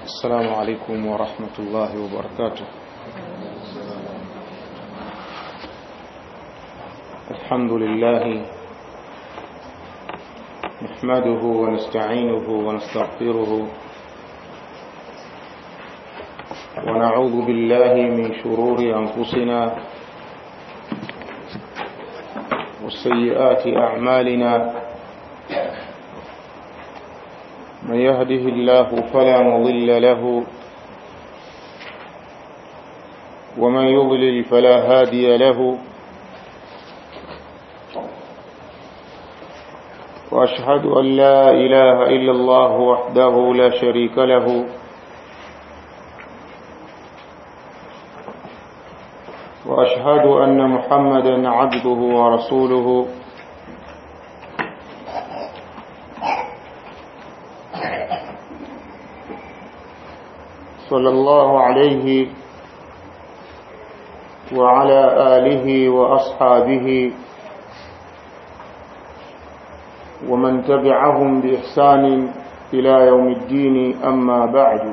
السلام عليكم ورحمة الله وبركاته الحمد لله نحمده ونستعينه ونستغفره ونعوذ بالله من شرور أنفسنا وسيئات أعمالنا من يهده الله فلا مضل له ومن يضلل فلا هادي له وأشهد أن لا إله إلا الله وحده لا شريك له وأشهد أن محمدا عبده ورسوله صلى الله عليه وعلى آله وأصحابه ومن تبعهم بإحسان إلى يوم الدين أما بعد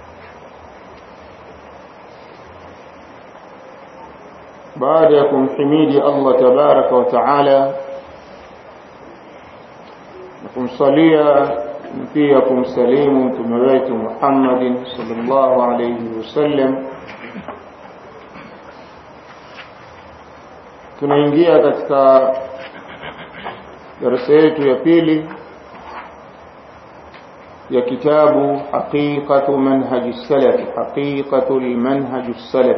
بعدكم حميد الله تبارك وتعالى نكم صليا pia kumsalimu mtume wetu Muhammad sallallahu alayhi wasallam tunaingia katika darasa yetu ya pili ya kitabu haqiqatu manhaj salaf haqiqatu manhaj salaf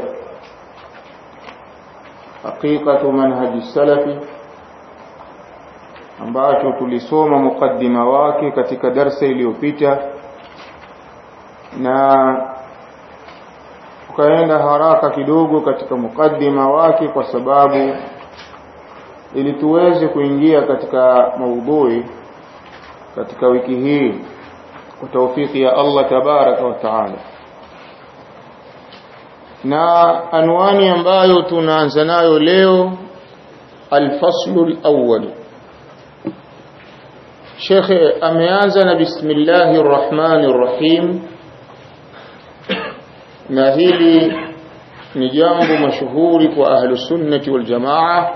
haqiqatu manhaj salafi ambacho tulisoma mukaddima wake katika darsa iliyopita na tukaenda haraka kidogo katika mukaddima wake kwa sababu ili tuweze kuingia katika maudhui katika wiki hii kwa taufiki ya Allah tabaraka wa taala na anwani ambayo tunaanza nayo leo alfaslu alawwal shekhe ameanza na bismillahi rrahmani rrahim na hili ni jambo mashuhuri kwa ahlusunnati waljamaa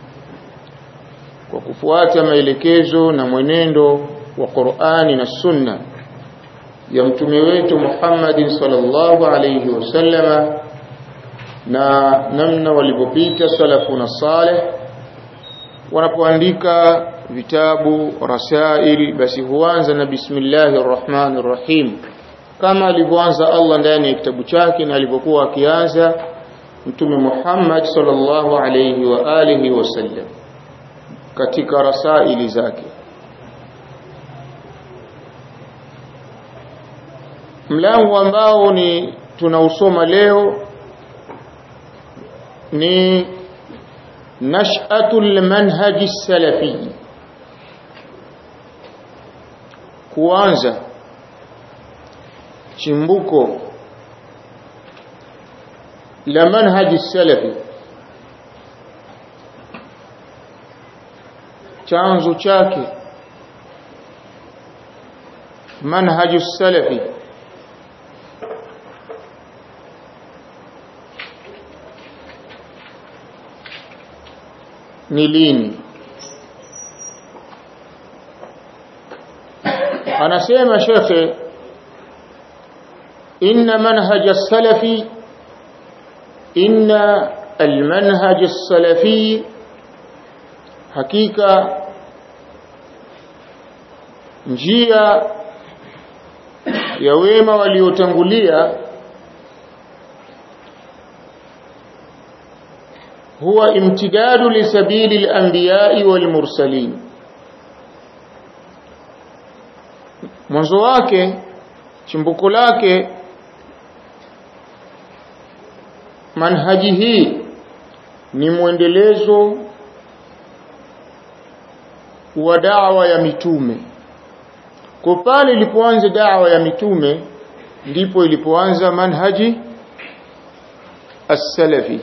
kwa kufuata maelekezo na mwenendo wa qurani na sunna ya mtume wetu muhammadin salllahu alaihi wasallama na namna walivyopita salafuna saleh wanapoandika vitabu rasail basi huanza na bismillahir rahmanir rahim kama alivyoanza Allah ndani ya kitabu chake na alivyokuwa akianza mtume Muhammad sallallahu alayhi wa alihi wasallam katika rasaili zake mlango ambao ni tunausoma leo ni nash'atul manhaji salafi kuanza chimbuko la manhaji salafi chanzo chake manhaju salafi ni lini anasema shekhe inna manhaj as-salafi inna al-manhaj as-salafi hakika njia ya wema waliotangulia huwa imtidadu lisabili al-anbiya'i wal-mursalin mwanzo wake chimbuko lake manhaji hii ni mwendelezo wa dawa ya mitume kwa pale ilipoanza dawa ya mitume ndipo ilipoanza manhaji as-salafi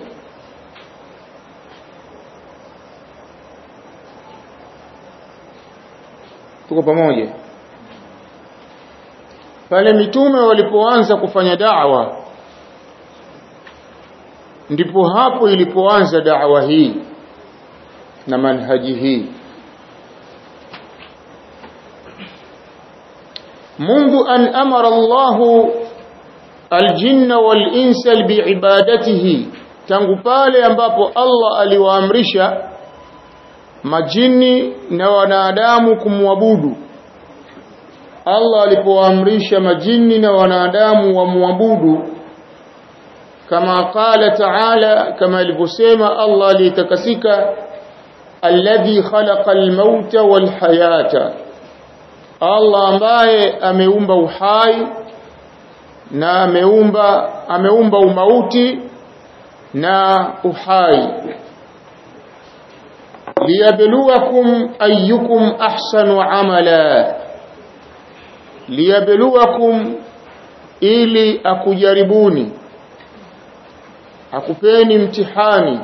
tuko pamoja pale mitume walipoanza kufanya da'wa ndipo hapo ilipoanza da'wa hii na manhaji hii منذ أن أمر الله الجن والإنس بعبادته tangu pale ambapo Allah aliwaamrisha majini na wanadamu kumwabudu Allah alipowaamrisha majini na wanadamu wamwabudu kama qala ta'ala kama alivyosema Allah alitakasika alladhi khalaqa al-mauta wal hayata Allah ambaye ameumba uhai na ameumba ameumba umauti na uhai liyabluwakum ayyukum ahsanu amala liyabluwakum ili akujaribuni akupeni mtihani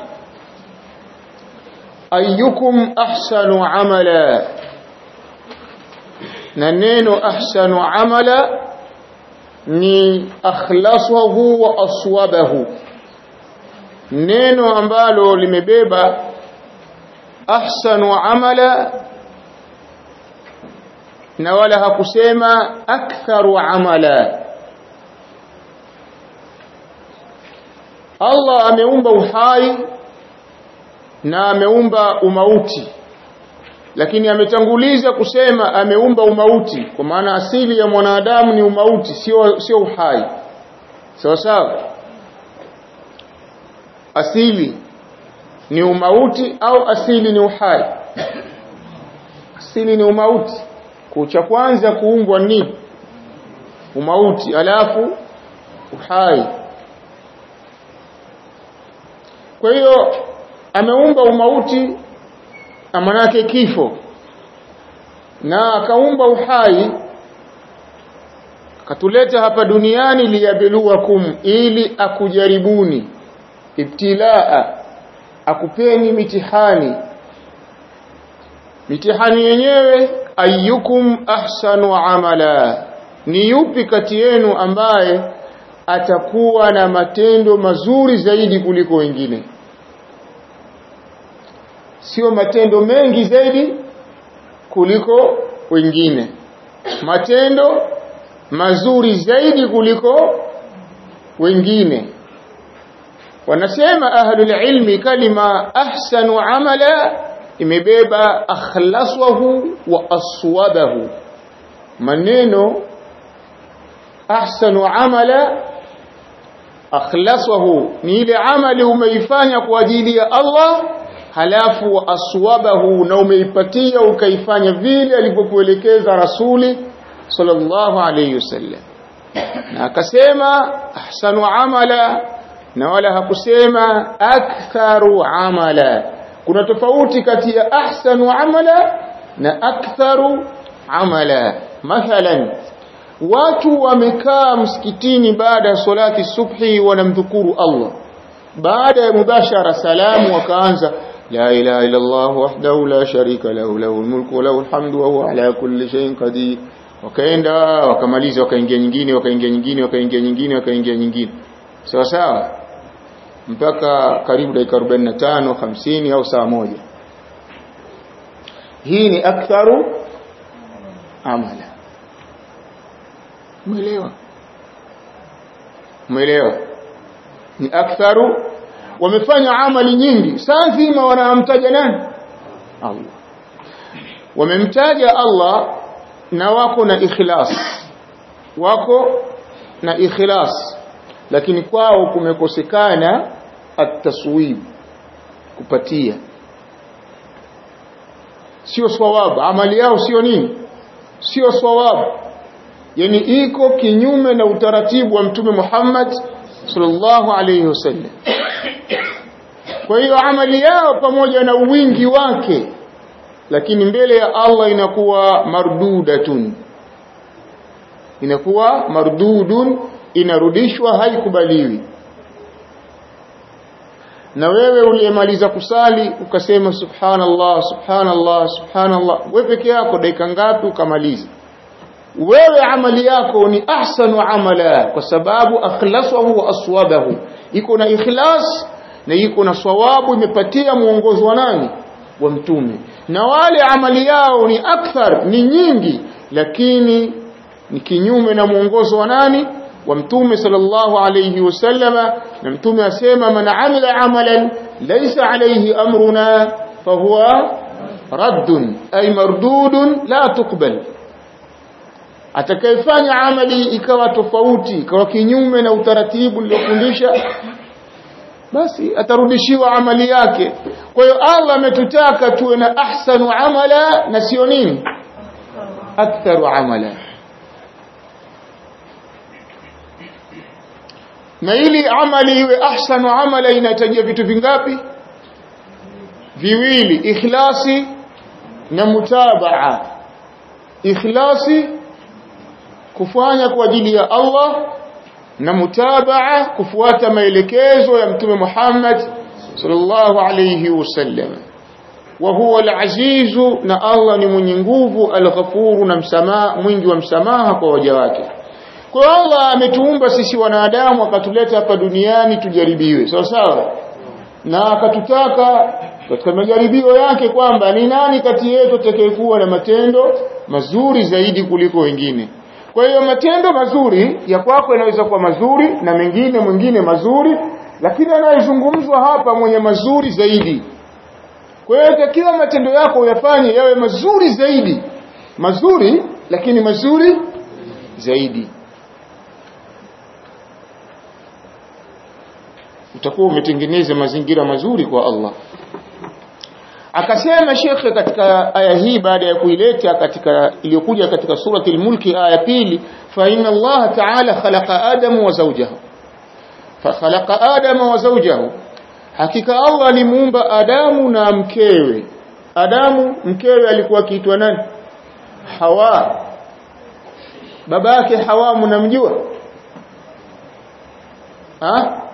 ayyukum ahsanu amala na neno ahsanu amala ni akhlasuhu wa aswabahu neno ambalo limebeba ahsanu amala na wala hakusema aktharu amala Allah ameumba uhai na ameumba umauti lakini ametanguliza kusema ameumba umauti kwa maana asili ya mwanadamu ni umauti sio sio uhai sawa sawa asili ni umauti au asili ni uhai asili ni umauti kucha kwanza kuumbwa ni umauti alafu uhai kwa hiyo ameumba umauti amanake kifo na akaumba uhai akatuleta hapa duniani liyabluwakum ili akujaribuni ibtilaa akupeni mitihani mitihani yenyewe ayyukum ahsanu amala ni yupi kati yenu ambaye atakuwa na matendo mazuri zaidi kuliko wengine sio matendo mengi zaidi kuliko wengine matendo mazuri zaidi kuliko wengine wanasema ahlul ilmi kalima ahsanu amala imebeba akhlaswahu wa aswabahu maneno ahsanu amala akhlaswahu ni ile amali umeifanya kwa ajili ya Allah halafu wa aswabahu na umeipatia ukaifanya vile alivyokuelekeza rasuli sallallahu alayhi wasallam na akasema ahsanu amala na wala hakusema aktharu amala kuna tofauti kati ya ahsanu amala na aktharu amala mathalan watu wamekaa msikitini baada ya salati subhi wanamdhukuru Allah baada ya mubashara salamu wakaanza لا إله إلا الله وحده لا شريك له له الملك وله الحمد وهو على كل شيء قدير wakaenda wakamaliza wakaingia nyingine wakaingia nyingine wakaingia nyingine wakaingia nyingine sawa sawa mpaka karibu dakika 45 50 au saa moja hii ni aktharu amala umeelewa umeelewa ni aktharu wamefanya amali nyingi saa nzima wanamtaja nani Allah wamemtaja Allah na wako na ikhlas wako na ikhlas lakini kwao kumekosekana at-taswib kupatia sio swawab amali yao sio nini sio swawab yani iko kinyume na utaratibu wa mtume Muhammad sallallahu alayhi wasallam kwa hiyo amali yao pamoja na wingi wake lakini mbele ya Allah inakuwa mardudatun inakuwa mardudun inarudishwa haikubaliwi na wewe uliyemaliza kusali ukasema subhanallah subhanallah subhanallah wewe peke yako dakika ngapi ukamaliza wewe amali yako ni ahsanu amala kwa sababu akhlasahu wa aswabahu iko na ikhlas na iko na sawabu imepatia mwongozo wa nani wa mtume na wale amali yao ni akthar ni nyingi lakini ni kinyume na mwongozo wa nani wa mtume sallallahu alayhi wasallama na mtume asema man amila amalan laysa alayhi amruna fahuwa raddun ay mardudun la tuqbal atakayefanya amali ikawa tofauti ikawa kinyume na utaratibu uliofundisha basi atarudishiwa amali yake kwa hiyo Allah ametutaka tuwe na ahsanu amala na sio nini aktharu amala na ili amali iwe ahsanu amala inahitajia vitu vingapi viwili ikhlasi na mutabaa ikhlasi kufanya kwa ajili ya Allah na mutabaa kufuata maelekezo ya mtume Muhammad sallallahu alayhi wasallam wa huwa al-aziz na Allah ni mwenye nguvu al-ghafur na msamaha mwingi wa msamaha kwa waja wake kwa Allah ametuumba sisi wanadamu akatuleta hapa duniani tujaribiwe sawa sawa na akatutaka katika majaribio yake kwamba ni nani kati yetu atakayekuwa na matendo mazuri zaidi kuliko wengine kwa hiyo matendo mazuri ya kwako yanaweza kuwa mazuri na mengine mwingine mazuri lakini anayezungumzwa hapa mwenye mazuri zaidi kwa hiyo takiwa matendo yako uyafanye yawe mazuri zaidi mazuri lakini mazuri zaidi utakuwa umetengeneza mazingira mazuri kwa Allah akasema shekhe katika aya hii baada ya kuileta katika iliyokuja katika surati al-mulki aya pili fa inna Allah ta'ala khalaqa adama wa zawjahu fa khalaqa adama wa zawjahu hakika Allah alimuumba Adamu na mkewe Adamu mkewe alikuwa akiitwa nani Hawa baba yake Hawa mnamjua ha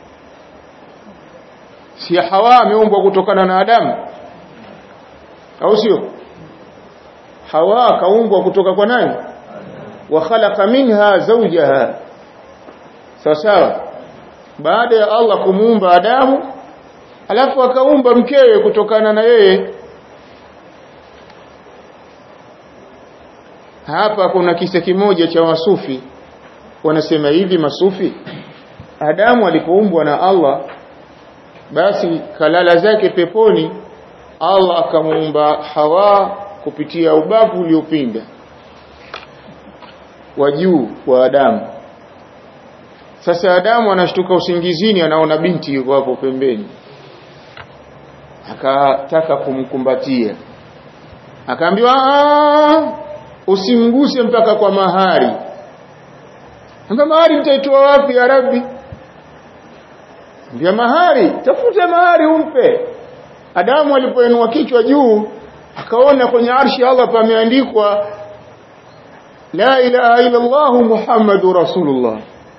si Hawa ameumbwa kutokana na Adamu au sio Hawa kaumbwa kutoka kwa nani wa khalaqa minha zawjaha sawa sawa baada ya Allah kumuumba Adamu alafu akaumba mkewe kutokana na yeye hapa kuna kisa kimoja cha wasufi wanasema hivi masufi Adamu alipoumbwa na Allah basi kalala zake peponi Allah akamuumba Hawa kupitia ubavu uliopinda wa juu wa Adamu sasa Adamu anashtuka usingizini anaona binti yuko hapo pembeni akataka kumkumbatia akaambiwa usimguse mpaka kwa mahari Amba mahari mtaitoa wapi ya Rabbi Mbia mahari tafuta mahari umpe Adamu alipoinua kichwa juu akaona kwenye arshi Allah pameandikwa La ilaha illa Allah Muhammadur Rasulullah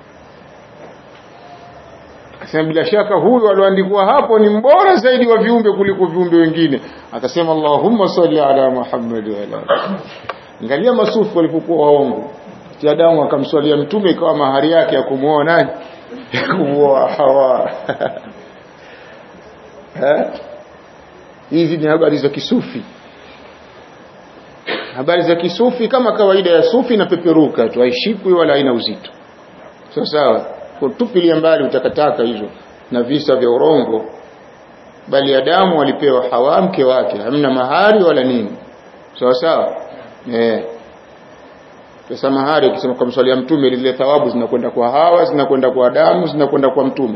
Akasema bila shaka huyu alioandikwa hapo ni mbora zaidi wa viumbe kuliko viumbe wengine akasema Allahumma salli ala Muhammad wa ala Angalia masufu walipokuwa waongo Adamu akamswalia mtume ikawa mahari yake ya kumuoa nani kumuoa Hawa hizi ni habari za kisufi habari za kisufi kama kawaida ya sufi na peperuka tu haishikwi wala haina uzito sawa sawa kutupilia mbali utakataka hizo na visa vya urongo bali Adamu alipewa Hawa mke wake hamna mahari wala nini sawa sawa eh pesa mahari ukisema kwa mswalia mtume lile thawabu zinakwenda kwa Hawa zinakwenda kwa Adamu zinakwenda kwa mtume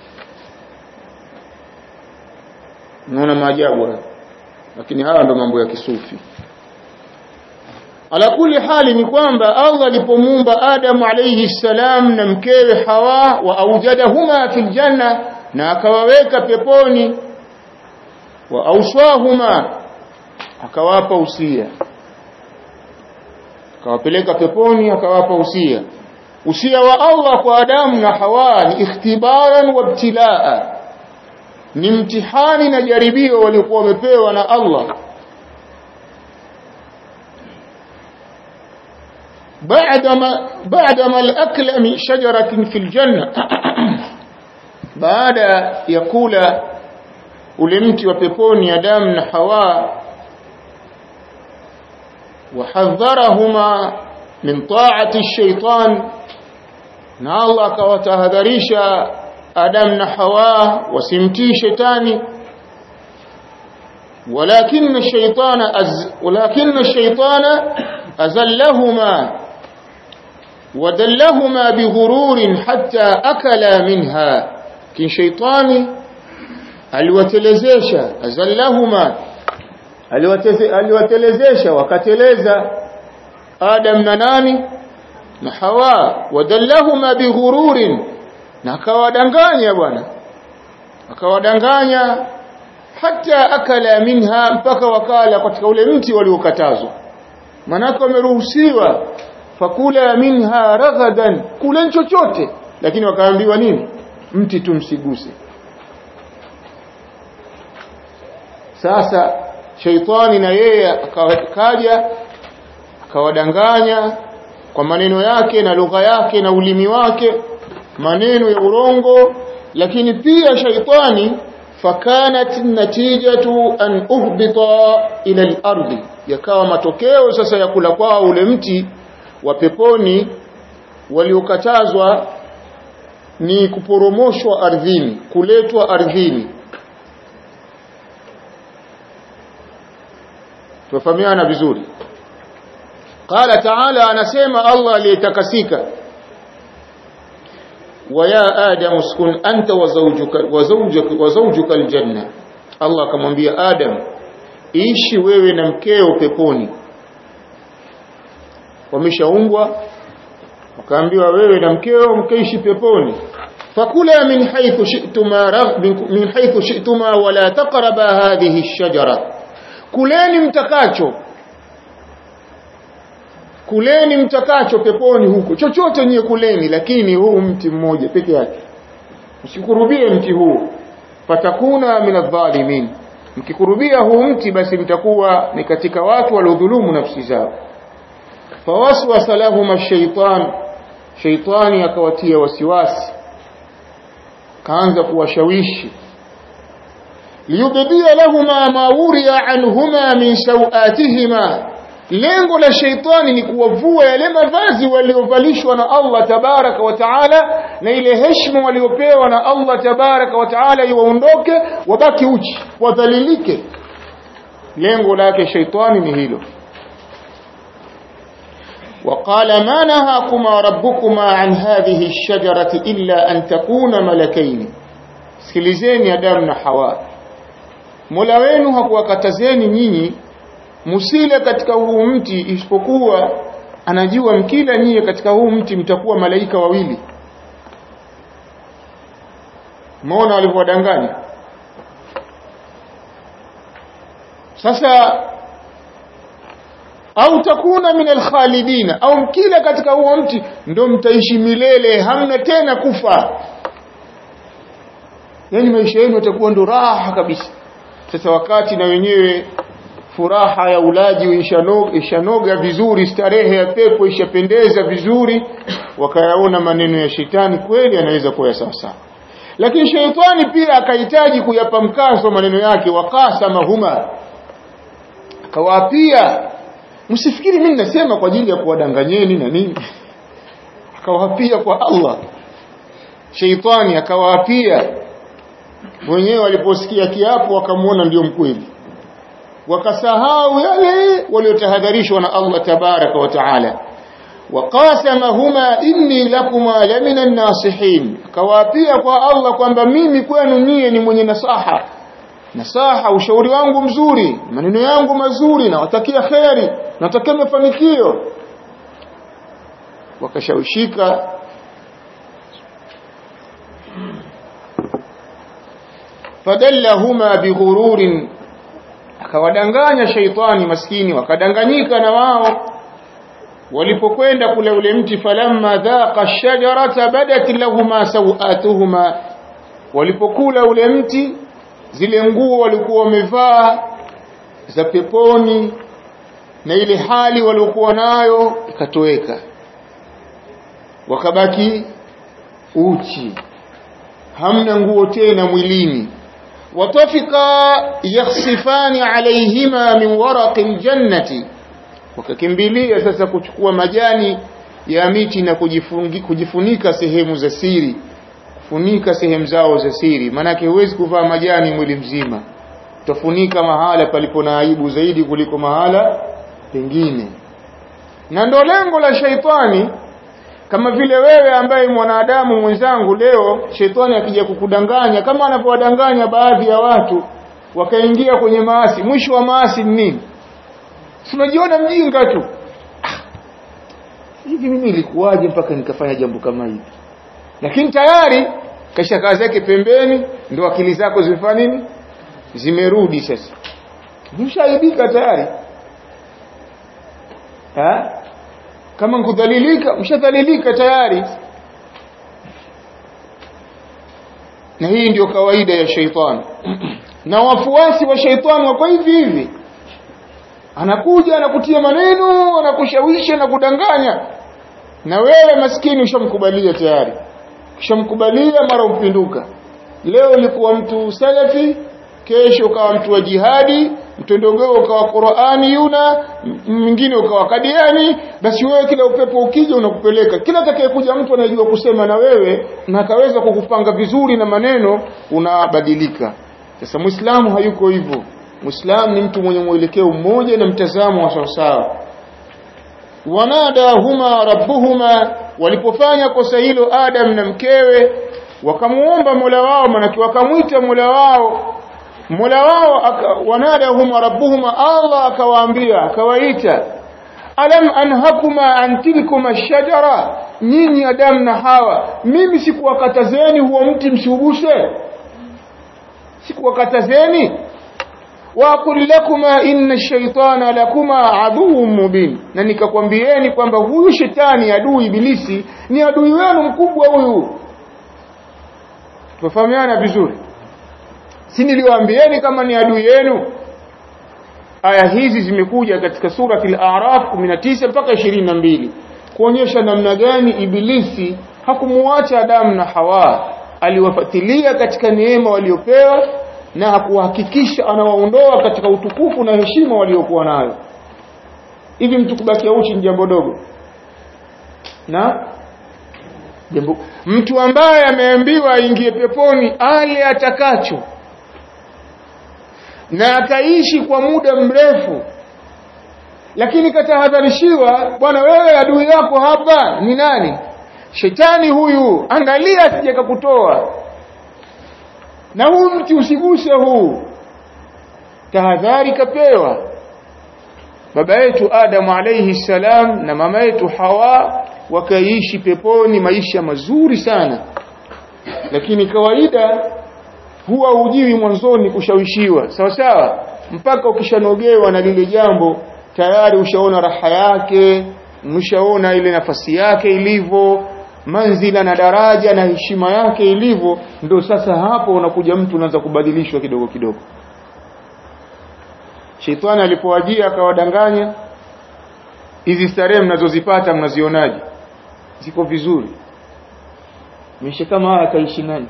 unaona maajabu haya lakini haya ndo mambo ya kisufi ala kuli hali ni kwamba Allah alipomuumba Adam alayhi salam na mkewe Hawa wa aujadahuma fil janna na akawaweka peponi wa auswahuma akawapa usia akawapeleka peponi akawapa usia usia wa Allah kwa Adamu na Hawa ni ikhtibaran wa ibtilaa ni mtihani na jaribio waliokuwa wamepewa na Allah بعدما بعدما الأكل من شجرة في الجنة baada ya kula ule mti wa peponi Adam na Hawa wahadharahuma min ta'ati ash-shaytan na Allah akawatahadharisha Adam na Hawa wasimtii shetani ولكن الشيطان أز ولكن الشيطان أزلهما ودلهما بغرور حتى أكلا منها كن شيطاني aliwatelezesha azallahuma aliwatelezesha wakateleza Adam na nani na Hawa wadallahuma bighururin na akawadanganya bwana akawadanganya hata akala minha mpaka wakala katika ule mti waliokatazwa manako wameruhusiwa fakula minha raghadan kula chochote lakini wakaambiwa nini mti tumsiguse sasa sheitani na yeye akaja akawadanganya kwa maneno yake na lugha yake na ulimi wake maneno ya urongo lakini pia shaitani fakanat natijatu an uhbita ila al-ardi yakawa matokeo sasa ya kula kwao ule mti wa peponi waliokatazwa ni kuporomoshwa ardhini kuletwa ardhini tufahamiana vizuri qala ta'ala anasema Allah aliyetakasika ويا آدم اسكن أنت وزوجك وزوجك وزوجك الجنة الله akamwambia Adam ishi wewe na mkeo peponi wameshaumbwa wakaambiwa wewe na mkeo mkaishi peponi fakula min haythu shi'tuma min haythu shi'tuma wala taqraba hadhihi ash-shajara kuleni mtakacho kuleni mtakacho peponi huko chochote nyie kuleni lakini huu mti mmoja peke yake msikurubie mti huu fatakuna min adh-dhalimin mkikurubia huu mti basi mtakuwa ni katika watu waliodhulumu nafsi zao fawaswasa lahum ash-shaytan shaytani akawatia wasiwasi kaanza kuwashawishi liyubdia lahuma ma wuriya anhuma min sawatihima lengo la sheitani ni kuwavua yale mavazi waliovalishwa na Allah tabaraka wa taala na ile heshima waliopewa na Allah tabaraka wa taala iwaondoke wabaki uchi wadhalilike lengo lake sheitani ni hilo وقال ما نهاكما ربكما عن هذه الشجرة إلا أن تكون ملكين sikilizeni Adamu na Hawa Mola wenu hakuwakatazeni nyinyi musile katika huu mti isipokuwa anajua mkila nyie katika huu mti mtakuwa malaika wawili Muona walivyowadanganya sasa au takuna min alkhalidina au mkila katika huo mti ndo mtaishi milele hamna tena kufa yani maisha yenu yatakuwa ndo raha kabisa sasa wakati na wenyewe furaha ya ulaji ishanoga, ishanoga vizuri starehe ya pepo ishapendeza vizuri wakayaona maneno ya shetani kweli anaweza kuwa sawa sawa lakini sheitani pia akahitaji kuyapa mkazo maneno yake wakasama huma akawaapia msifikiri mimi nasema kwa ajili ya kuwadanganyeni na nini akawaapia kwa Allah sheitani akawaapia wenyewe waliposikia kiapo wakamwona ndio mkweli wakasahau yale waliotahadharishwa na Allah tabaraka wa taala waqasamahuma inni lakuma lamina nasihin akawaapia kwa Allah kwamba mimi kwenu nyie ni mwenye nasaha nasaha ushauri wangu mzuri maneno yangu mazuri nawatakia kheri natakia mafanikio wakashawishika fadallahuma bighururin akawadanganya shaitani maskini wakadanganyika na wao walipokwenda kule ule mti falamma dhaqa shajarata badat lahuma sawatuhuma walipokula ule mti zile nguo walikuwa wamevaa za peponi na ile hali waliokuwa nayo ikatoweka wakabaki uchi hamna nguo tena mwilini watafika yakhsifani alaihima min waraqi ljannati wakakimbilia sasa kuchukua majani ya miti na kujifungi, kujifunika sehemu za siri kufunika sehemu zao za siri maanake huwezi kuvaa majani mwili mzima utafunika mahala palipo na aibu zaidi kuliko mahala pengine na ndo lengo la shaitani kama vile wewe ambaye mwanadamu mwenzangu leo shetani akija kukudanganya kama anavyowadanganya baadhi ya watu wakaingia kwenye maasi mwisho wa maasi ni nini unajiona mjinga tu hivi mimi ilikuwaje mpaka nikafanya jambo kama hili lakini tayari kasha kaa zake pembeni ndo akili zako zimefanya nini zimerudi sasa mshaibika tayari ha? kama nkudhalilika mshadhalilika tayari na hii ndio kawaida ya sheitani na wafuasi wa sheitani wako hivi hivi anakuja anakutia maneno anakushawishi anakudanganya na wewe maskini ushamkubalia tayari ushamkubalia mara umpinduka leo ulikuwa mtu salafi kesho ukawa mtu wa jihadi mtondogeo ukawa Qur'ani yuna mwingine ukawa kadiani basi wewe kila upepo ukija unakupeleka kila atakayekuja mtu anajua kusema na wewe na akaweza kukupanga vizuri na maneno unabadilika sasa muislamu hayuko hivyo muislamu ni mtu mwenye mwelekeo mmoja na mtazamo wa sawasawa wanadahuma rabbuhuma walipofanya kosa hilo Adam na mkewe wakamuomba Mola wao manaki wakamwita Mola wao Mola wao wanadahuma rabbuhuma Allah akawaambia akawaita alam anhakuma an tilkuma shajara nyinyi Adam na Hawa mimi sikuwakatazeni huo mti msiuguse sikuwakatazeni وأقول لكما إن الشيطان لكما عدو مبين na nikakwambieni kwamba huyu shetani adui ibilisi ni adui wenu mkubwa huyu tufahamiana vizuri si niliwaambieni kama ni adui yenu aya hizi zimekuja katika surati al-a'raf 19 mpaka 22 kuonyesha namna gani ibilisi hakumuacha Adamu na Hawa aliwafatilia katika neema waliopewa na hakuhakikisha anawaondoa katika utukufu na heshima waliokuwa nayo hivi mtu kubakia uchi ni jambo dogo na jambo mtu ambaye ameambiwa aingie peponi ale atakacho na akaishi kwa muda mrefu lakini katahadharishiwa bwana wewe adui yako hapa ni nani shetani huyu angalia asije kukutoa na huu mti usiguse huu tahadhari kapewa baba yetu Adam alayhi salam na mama yetu Hawa wakaishi peponi maisha mazuri sana lakini kawaida huwa ujiwi mwanzoni kushawishiwa sawa sawa mpaka ukishanogewa na lile jambo tayari ushaona raha yake mshaona ile nafasi yake ilivyo manzila na daraja na heshima yake ilivyo ndio sasa hapo unakuja mtu unaanza kubadilishwa kidogo kidogo Shetani alipowajia akawadanganya hizi starehe mnazozipata mnazionaje ziko vizuri Mishe kama haya kaishi nani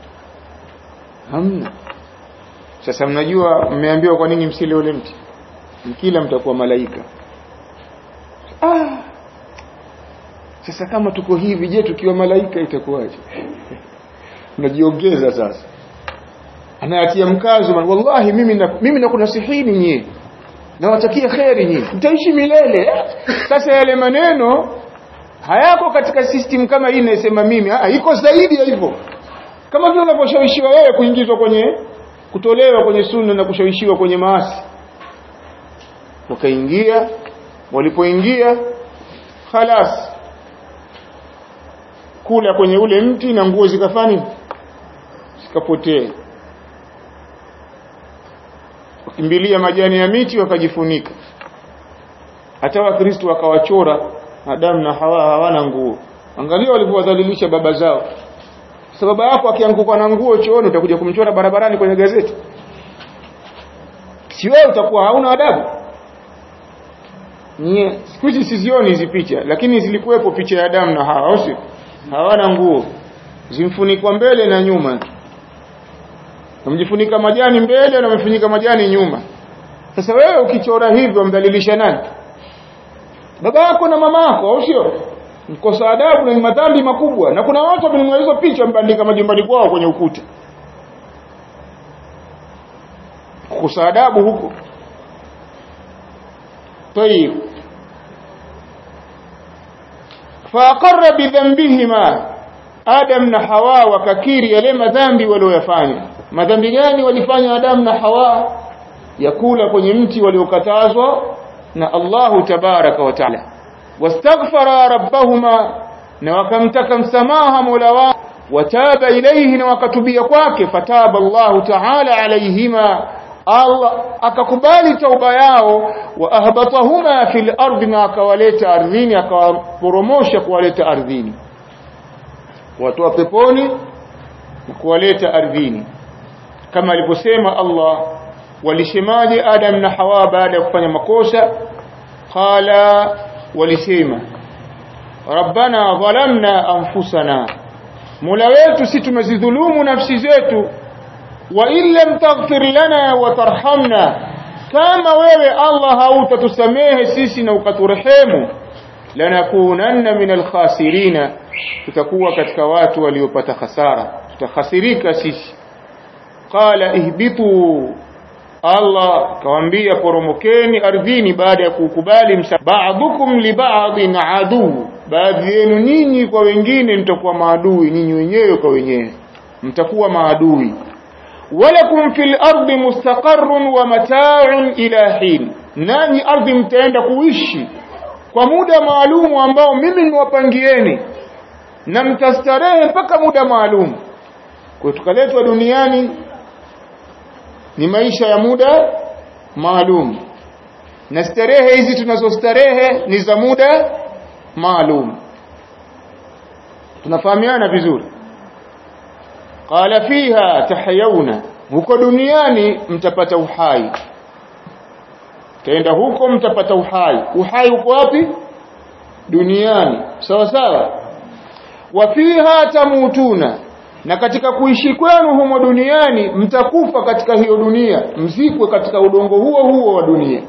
hamna sasa mnajua mmeambiwa kwa nini msile ule mti mkila mtakuwa malaika ah sasa kama tuko hivi je tukiwa malaika itakuwaje unajiongeza sasa anayatia mkazo man wallahi mimi na, mimi nakunasihini nyie nawatakia kheri nyie mtaishi milele sasa yale maneno hayako katika system kama hii inasema mimi ha, iko zaidi ya hivyo kama vile unaposhawishiwa wewe kuingizwa kwenye kutolewa kwenye sunna na kushawishiwa kwenye maasi wakaingia walipoingia khalas kula kwenye ule mti na nguo zikafani zikapotea wakimbilia majani ya miti wakajifunika hata wakristo wakawachora Adamu na Hawa hawana nguo angalia walivyowadhalilisha baba zao sababu yako akianguka na nguo chooni utakuja kumchora barabarani kwenye gazeti si wewe utakuwa hauna adabu Nye, siku hizi sizioni hizi picha lakini zilikuwepo picha ya Adamu na Hawa, au sio? Hawana nguo, zimfunikwa mbele na nyuma, wamjifunika majani mbele na wamefunika majani nyuma. Sasa wewe ukichora hivyo mdhalilisha nani? Baba yako na mama yako, au sio? Mkosa adabu na ni madhambi makubwa, na kuna watu wamenunua hizo picha wamebandika majumbani kwao kwenye ukuta. Kukosa adabu huko. طيب فأقر بذنبهما Adam na Hawa wakakiri yale madhambi walioyafanya. Madhambi gani walifanya Adam na Hawa? Ya kula kwenye mti waliokatazwa na Allahu tabaraka wa taala. Wastaghfara rabbahuma, na wakamtaka msamaha Mola wao, wataba ilayhi, na wakatubia kwake, fataba Allahu taala alayhima Allah akakubali tauba yao wa ahbatahuma fil ardi na akawaleta ardhini akawaporomosha kuwaleta ardhini watoa peponi na kuwaleta ardhini kama alivyosema Allah walisemaje Adam na Hawa baada ya kufanya makosa qala walisema rabbana dhalamna anfusana Mola wetu si tumezidhulumu nafsi zetu wa in lam taghfir lana wa tarhamna kama wewe Allah hautatusamehe sisi na ukaturehemu lanakunanna min alkhasirina tutakuwa katika watu waliopata hasara tutakhasirika sisi qala ihbitu Allah kawaambia poromokeni ardhini baada ya kukubali ba'dukum li ba'din adu baadhi yenu nyinyi kwa wengine mtakuwa maadui nyinyi wenyewe kwa wenyewe mtakuwa maadui walakum fil ardi mustaqarrun wa mata'un ila hin nanyi ardhi mtaenda kuishi kwa muda maalumu ambao mimi niwapangieni na mtastarehe mpaka muda maalum kwa tukaletwa duniani ni maisha ya muda maalum na starehe hizi tunazostarehe ni za muda maalum tunafahamiana vizuri qala fiha tahyauna huko duniani mtapata uhai taenda huko mtapata uhai uhai uko wapi duniani sawa sawa wa fiha tamutuna na katika kuishi kwenu humo duniani mtakufa katika hiyo dunia mzikwe katika udongo huo huo wa dunia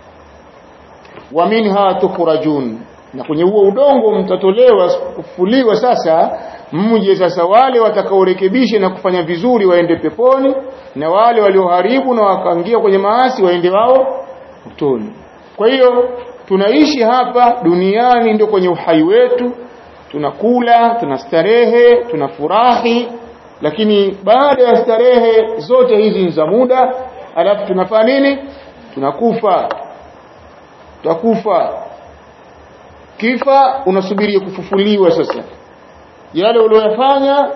wa minha tukhrajun na kwenye huo udongo mtatolewa kufuliwa sasa mje sasa wale watakaorekebisha na kufanya vizuri waende peponi na wale walioharibu na wakaingia kwenye maasi waende wao motoni kwa hiyo tunaishi hapa duniani ndio kwenye uhai wetu tunakula tunastarehe tunafurahi lakini baada ya starehe zote hizi ni za muda alafu tunafanya nini tunakufa tutakufa kifa unasubiri kufufuliwa sasa yale uliyofanya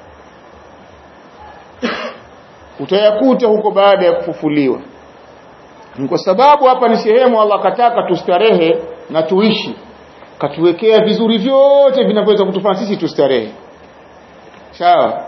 utayakuta huko baada ya kufufuliwa ni kwa sababu hapa ni sehemu Allah kataka tustarehe na tuishi katuwekea vizuri vyote vinavyoweza kutufanya sisi tustarehe sawa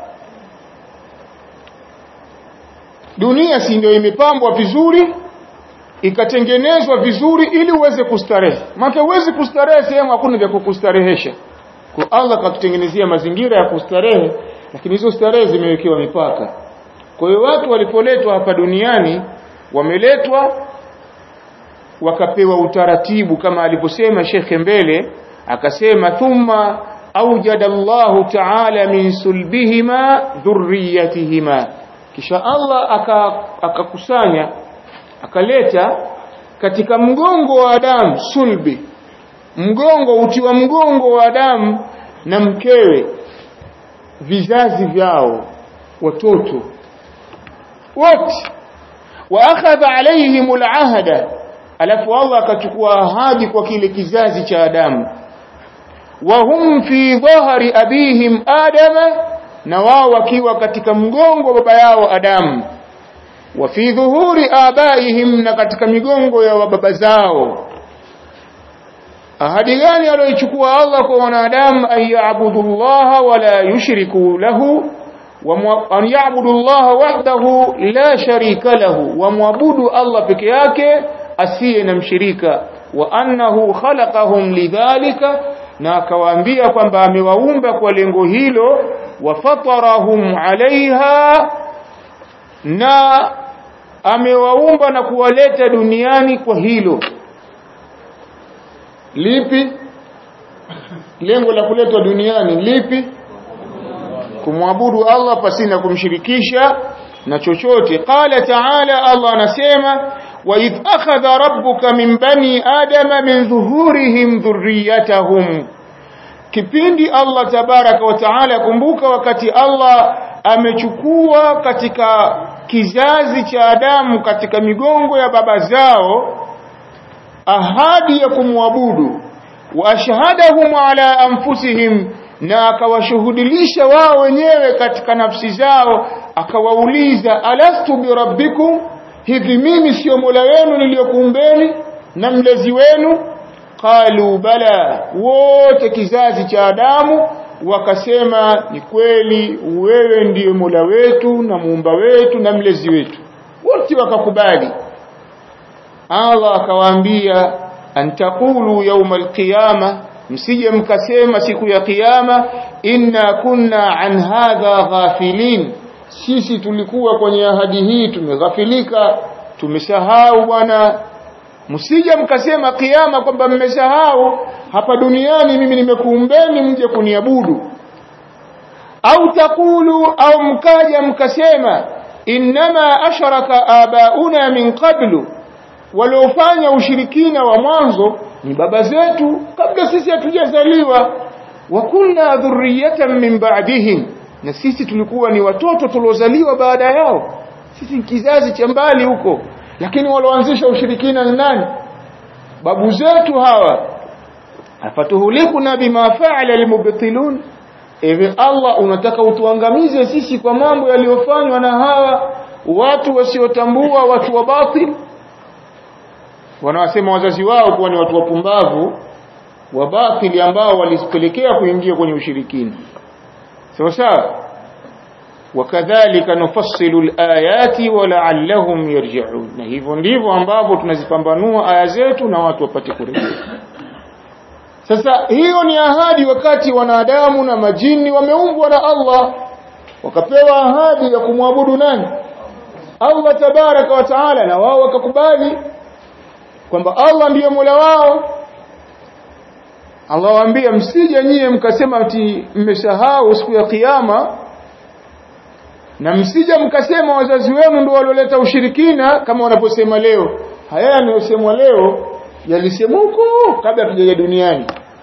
dunia si ndio imepambwa vizuri ikatengenezwa vizuri ili uweze kustarehe maana uweze kustarehe sehemu hakuna vya kukustarehesha kwa Allah katutengenezea mazingira ya kustarehe lakini hizo starehe zimewekewa mipaka kwa hiyo watu walipoletwa hapa duniani wameletwa wakapewa utaratibu kama alivyosema shekhe mbele akasema thumma awjada Allahu ta'ala min sulbihima dhurriyatihima kisha Allah akakusanya aka akaleta katika mgongo wa Adamu sulbi mgongo uti wa mgongo wa Adamu na mkewe vizazi vyao watoto wote wa akhadha alaihim alahda alafu Allah akachukua ahadi kwa kile kizazi cha Adamu wa hum fi dhahri abihim adama na wao wakiwa katika mgongo wa baba yao Adamu wa fi dhuhuri abaihim na katika migongo ya baba zao ahadi gani aliyochukua Allah kwa wanadamu ayabudu Allah wala yushriku lahu wa yabudu Allah wahdahu la sharika lahu wa muabudu Allah peke yake asiye na mshirika wa annahu khalaqahum lidhalika na akawaambia kwamba amewaumba kwa lengo hilo wa fatarahum alaiha na amewaumba na kuwaleta duniani kwa hilo lipi lengo la kuletwa duniani lipi kumwabudu Allah pasina kumshirikisha na chochote qala ta'ala Allah anasema wa idh akhadha rabbuka min bani adama min dhuhurihim dhurriyyatahum kipindi Allah tabaraka wa taala kumbuka wakati Allah amechukua katika kizazi cha Adamu katika migongo ya baba zao ahadi ya kumwabudu wa ashhadahum ala anfusihim na akawashuhudilisha wao wenyewe katika nafsi zao akawauliza alastu birabbikum hivi mimi sio mola wenu niliyokuumbeni na mlezi wenu qalu bala wote kizazi cha Adamu wakasema ni kweli wewe ndiye mola wetu na muumba wetu na mlezi wetu wote wakakubali Allah akawaambia antaqulu yawm alqiyama msije mkasema siku ya kiyama inna kunna an hadha ghafilin sisi tulikuwa kwenye ahadi hii tumeghafilika tumesahau bwana msije mkasema kiyama kwamba mmesahau hapa duniani mimi nimekuumbeni mje kuniabudu au takulu au mkaja mkasema innama asharaka abauna min qablu waliofanya ushirikina wa mwanzo ni baba zetu kabla sisi hatujazaliwa wa kunna dhurriyatan min ba'dihim na sisi tulikuwa ni watoto tuliozaliwa baada yao sisi ni kizazi cha mbali huko lakini walioanzisha ushirikina ni nani babu zetu hawa afatuhulikuna bima fa'ala almubtilun ewe Allah unataka utuangamize sisi kwa mambo yaliyofanywa na hawa watu wasiotambua watu wa batil wanawasema wazazi wao kuwa ni watu wapumbavu wa batili ambao walisipelekea kuingia kwenye ushirikina sawa sawa wakadhalika nufassilu alayati wala'allahum yarji'un na hivyo ndivyo ambavyo tunazipambanua aya zetu na watu wapate kurejea sasa hiyo ni ahadi wakati wanadamu na majini wameumbwa na Allah wakapewa ahadi ya kumwabudu nani Allah tabaraka wa taala na wao wakakubali kwamba Allah ndiye Mola wao Allah waambia msije nyie mkasema ati mmesahau siku ya kiyama na msije mkasema wazazi wenu ndio walioleta ushirikina kama wanaposema leo haya yanayosemwa leo yalisemwa huko kabla tujaja duniani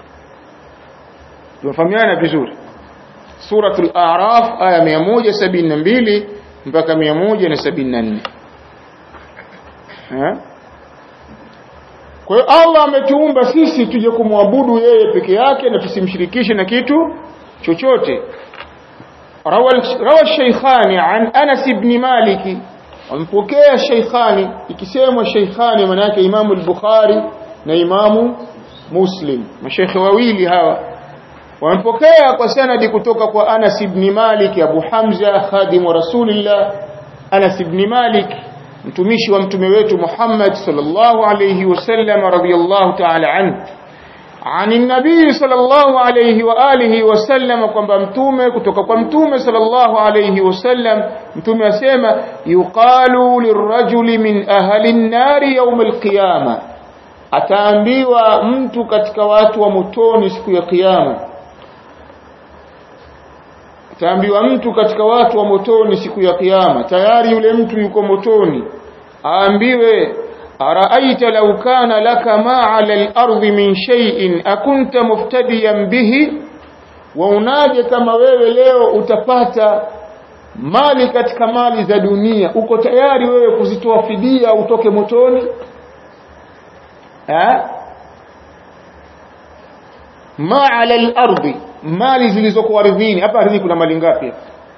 tunafahamiana vizuri suratul a'raf aya 172 mpaka 174 eh kwa hiyo Allah ametuumba sisi tuje kumwabudu yeye peke yake na tusimshirikishe na kitu chochote rawa shaykhani an Anas ibn Malik ampokea shaykhani ikisemwa shaykhani maana yake Imamu al-Bukhari na Imamu Muslim mashaykh wawili hawa wamepokea kwa sanadi kutoka kwa Anas ibn Malik Abu Hamza khadimu Rasulillah Anas ibn Malik mtumishi wa mtume wetu Muhammad sallallahu alayhi wasallam radiyallahu ta'ala anhu عن النبي صلى الله عليه وآله وسلم kwamba mtume kutoka kwa mtume sallallahu alayhi wasallam mtume asema yuqalu lirajuli min ahli an-nar yawm al-qiyama ataambiwa mtu katika watu wa motoni siku ya kiyama ataambiwa mtu katika watu wa motoni siku ya kiyama tayari yule mtu yuko motoni aambiwe araaita law kana laka ma ala al-ardi min shay'in akunta muftadiyan bihi wa unaje kama wewe leo utapata mali katika mali za dunia uko tayari wewe kuzitoa fidia utoke motoni ha ma ala al-ardi mali zilizoko ardhini hapa ardhini kuna mali ngapi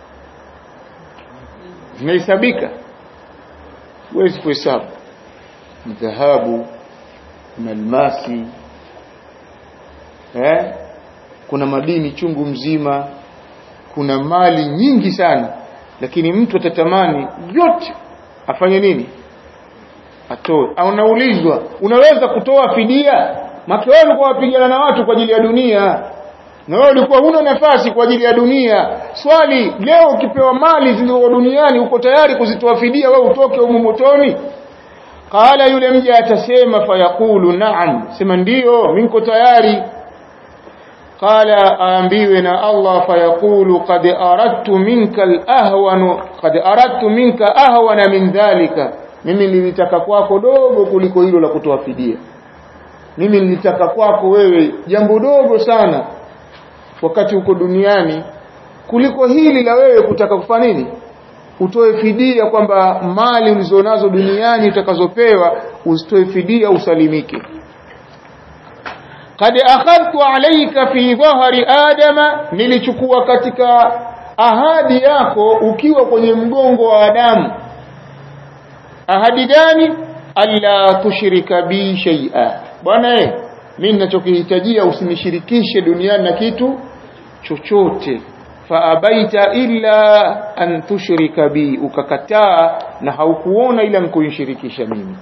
zinahesabika huwezi kuhesabu dhahabu kuna almasi eh kuna madini chungu mzima kuna mali nyingi sana lakini mtu atatamani yote afanye nini atoe au unaulizwa unaweza kutoa fidia make wewe ulikuwa wapigana na watu kwa ajili ya dunia na wewe ulikuwa huna nafasi kwa ajili ya dunia swali leo ukipewa mali zilizo duniani uko tayari kuzitoa fidia wewe utoke humo motoni qala yule mja atasema fayaqulu na'am sema ndiyo mimi niko tayari qala aambiwe na Allah fayaqulu qad aradtu minka al-ahwan qad aradtu minka ahwana min dhalika mimi nilitaka kwako dogo kuliko hilo la kutoa fidia mimi nilitaka kwako wewe jambo dogo sana wakati uko duniani kuliko hili la wewe kutaka kufanya nini utoe fidia kwamba mali ulizonazo duniani utakazopewa usitoe fidia usalimike kad akhadtu alayka fi dhahri adama nilichukua katika ahadi yako ukiwa kwenye mgongo wa Adamu ahadi gani alla tushrika bi shay'a bwana eh mimi ninachokihitajia usinishirikishe duniani na kitu chochote faabaita illa an tushrika bi ukakataa na haukuona ila nkunishirikisha mimi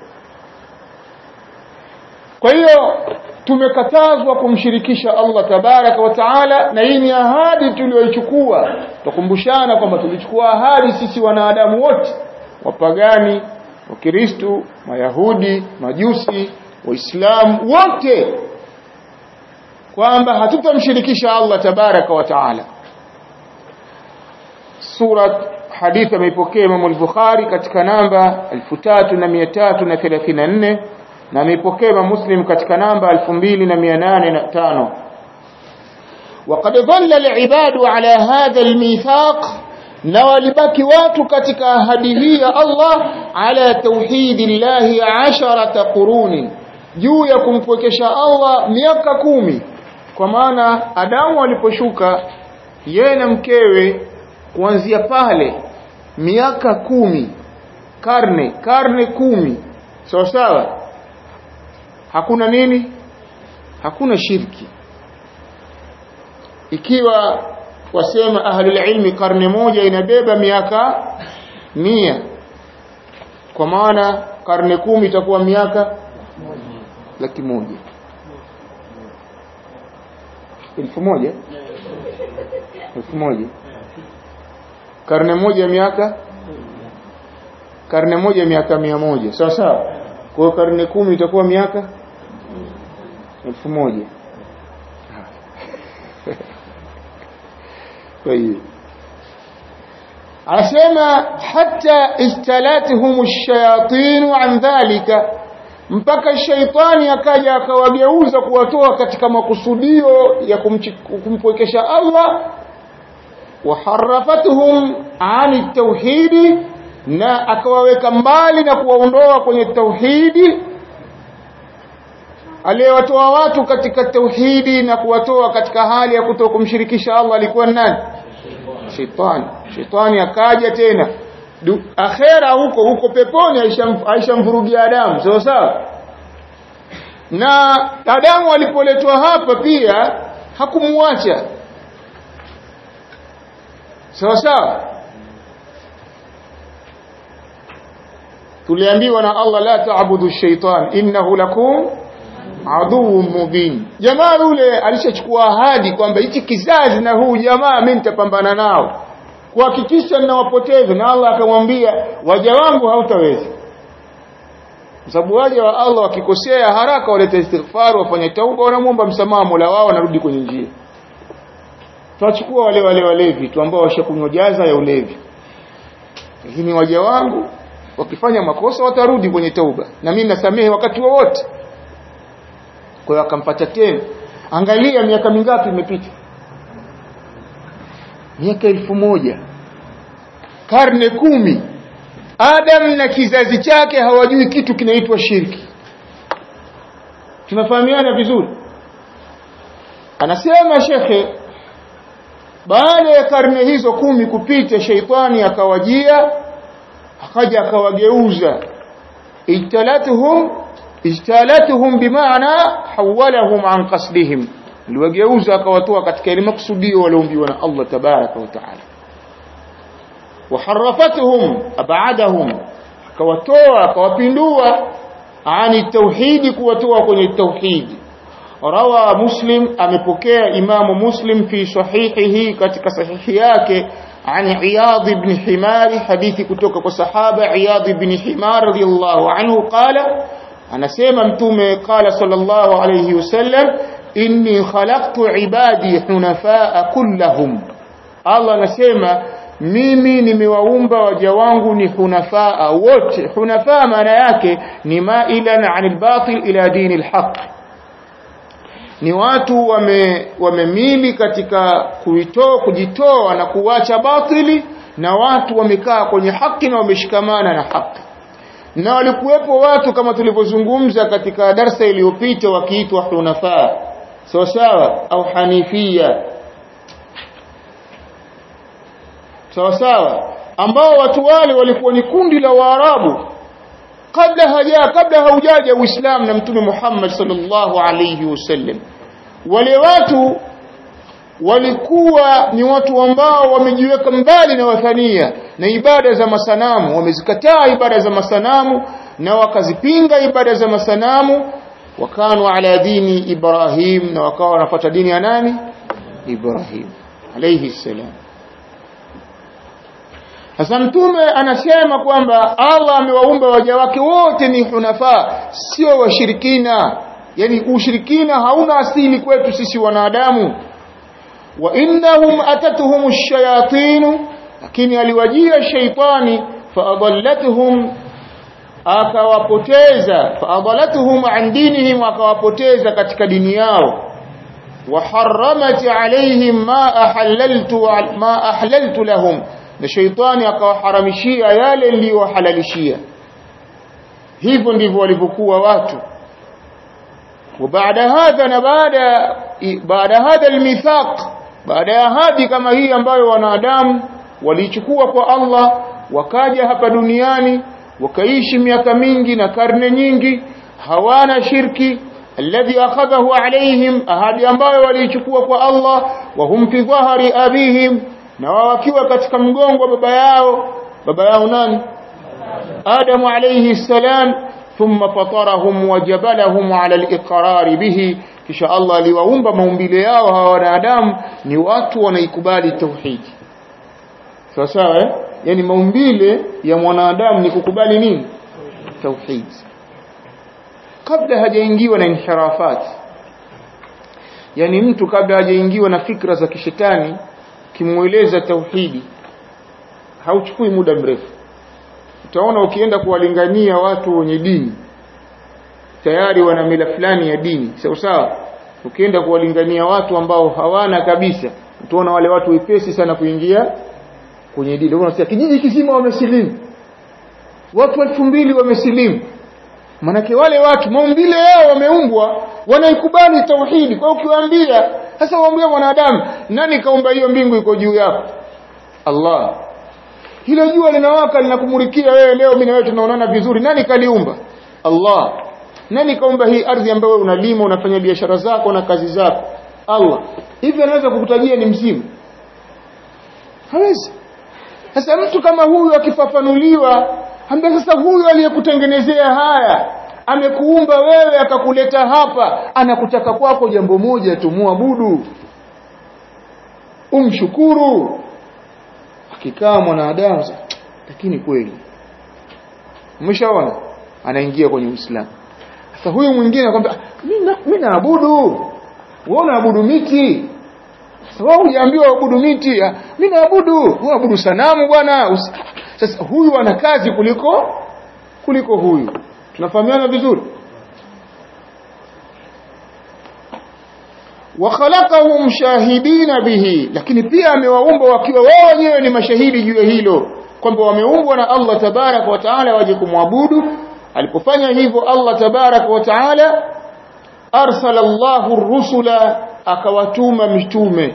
kwa hiyo tumekatazwa kumshirikisha Allah tabaraka wa taala na hii ni ahadi tuliyoichukua tukumbushana kwamba tulichukua ahadi sisi wanadamu wote wapagani wakristo mayahudi majusi waislamu wote kwamba hatutamshirikisha Allah tabaraka wa taala sura hadithi ameipokea Imam al-Bukhari katika namba 3334 na ameipokea Imam Muslim katika namba 2805 وقد ظل العباد على هذا الميثاق na walibaki watu katika ahadi hii ya Allah ala tauhidillahi asharata quruni juu ya kumpwekesha Allah miaka kumi kwa maana Adamu aliposhuka yeye na mkewe kuanzia pale miaka kumi karne karne kumi sawa sawa hakuna nini hakuna shirki ikiwa wasema ahlul ilmi karne moja inabeba miaka mia kwa maana karne kumi itakuwa miaka laki moja elfu moja elfu moja karne moja miaka karne moja miaka mia moja sawa sawa kwa hiyo karne kumi itakuwa miaka elfu moja kwa hiyo asema hata istalathum ash-shayatin an dhalika mpaka shaitani akaja akawageuza kuwatoa katika makusudio ya kumpwekesha Allah waharafatuhum ani tauhidi na akawaweka mbali na kuwaondoa kwenye tauhidi aliyewatoa watu katika tauhidi na kuwatoa katika hali ya kutokumshirikisha Allah alikuwa nani shetani shetani akaja tena du, akhera huko huko peponi aishamvurugia Adamu sawa sawa na Adamu alipoletwa hapa pia hakumwacha sawa sawa tuliambiwa na Allah la ta'budu shaitan innahu lakum aduwwun mubin jamaa yule alishachukua ahadi kwamba hichi kizazi na huu jamaa mimi nitapambana nao kuhakikisha ninawapoteza na Allah akamwambia waja wangu hautaweza kwa sababu waja wa Allah wakikosea haraka waleta istighfar wafanye tauba wanamuomba msamaha Mola wao wanarudi kwenye njia tunachukua wale wale walevi tu ambao washakunywa jaza ya ulevi lakini waja wangu wakifanya makosa watarudi kwenye tauba na mimi nasamehe wakati wowote kwa hiyo akampata tena angalia miaka mingapi imepita miaka elfu moja karne kumi Adam na kizazi chake hawajui kitu kinaitwa shirki tunafahamiana vizuri anasema shekhe baada ya karne hizo kumi kupita sheitani akawajia akaja akawageuza ijtalatuhum ijtalatuhum bimaana hawalahum an qasdihim aliwageuza akawatoa katika ile maksudio walioombiwa na Allah tabaraka wa taala وحرفتهم أبعدهم akawatoa akawapindua ani tauhidi kuwatoa kwenye tauhidi rawa muslim amepokea imamu muslim fi sahihihi katika sahihi yake عن عياض بن حمار حديث كتوك وصحابة عياض بن حمار رضي الله عنه قال أنا سيما متوم قال صلى الله عليه وسلم إني خلقت عبادي حنفاء كلهم الله نسيما mimi nimewaumba waja wangu ni hunafaa wote hunafaa maana yake ni mailan anil batil ila dini alhaq ni watu wame wamemili katika kuitoa kujitoa na kuacha batili na watu wamekaa kwenye haki na wameshikamana na haki na walikuwepo watu kama tulivyozungumza katika darsa iliyopita wakiitwa hunafaa sawa sawa au hanifia sawa sawa ambao watu wale walikuwa ni kundi la waarabu kabla haja kabla haujaja uislamu na mtume Muhammad sallallahu alayhi wasallam wale watu walikuwa ni watu ambao wamejiweka mbali na wathania na ibada za masanamu wamezikataa ibada za masanamu na wakazipinga ibada za masanamu wakanu ala dini Ibrahim na wakawa wanafuata dini ya nani Ibrahim alayhi salam sasa mtume anasema kwamba Allah amewaumba waja wake wote ni hunafa sio washirikina yani ushirikina hauna asili kwetu sisi wanadamu wa innahum atatuhum ash-shayatin lakini aliwajia shaitani faadallatuhum akawapoteza faadallatuhum an dinihim akawapoteza katika dini yao وحرمت عليهم ما أحللت ما أحللت لهم na shaitani akawaharamishia yale niliyohalalishia hivyo ndivyo walivyokuwa watu وبعد هذا na baada baada hadha almithaq baada ya ahadi kama hii ambayo wanadamu walichukua kwa Allah wakaja hapa duniani wakaishi miaka mingi na karne nyingi hawana shirki alladhi akhadhahu alaihim ahadi ambayo walichukua kwa Allah wa hum fi dhahri abihim na wakiwa katika mgongo wa baba yao baba yao nani Adamu alayhi salam thumma fatarahum wa jabalahum ala al-iqrar bihi kisha Allah aliwaumba maumbile yao hawa wanadamu ni watu wanaikubali tauhidi sawa sawa eh? yani maumbile ya mwanadamu ni kukubali nini tauhidi kabla hajaingiwa na inhirafat yani mtu kabla hajaingiwa na fikra za kishetani kimueleza tauhidi hauchukui muda mrefu utaona ukienda kuwalingania watu wenye dini tayari wana mila fulani ya dini sawa sawa ukienda kuwalingania watu ambao hawana kabisa utaona wale watu wepesi sana kuingia kwenye dini unasikia kijiji kizima wamesilimu watu elfu mbili wamesilimu manake wale watu maumbile yao wameumbwa wanaikubali tauhidi kwa ukiwaambia sasa waambia mwanadamu nani kaumba hiyo mbingu iko juu yako Allah hilo jua linawaka linakumulikia wewe leo mimi na wewe tunaonana vizuri nani kaliumba Allah nani kaumba hii ardhi ambayo unalima unafanya biashara zako na kazi zako Allah hivi anaweza kukutajia ni mzimu hawezi sasa mtu kama huyu akifafanuliwa ambaye sasa huyu aliyekutengenezea haya amekuumba wewe akakuleta hapa anakutaka kwako jambo moja tu muabudu umshukuru akikaa mwanadamu lakini kweli umeshaona anaingia kwenye Uislamu sasa huyu mwingine anakuambia mimi naabudu wewe unaabudu miti sasa wewe hujaambiwa uabudu miti mimi naabudu uabudu sanamu bwana sasa huyu ana kazi kuliko kuliko huyu tunafahamiana vizuri wa khalaqahum shahidina bihi lakini pia amewaumba wakiwa wao wenyewe ni mashahidi juu ya hilo kwamba wameumbwa na Allah tabarak wa taala waje kumwabudu alipofanya hivyo Allah tabarak wa taala arsala Allahu rusula akawatuma mitume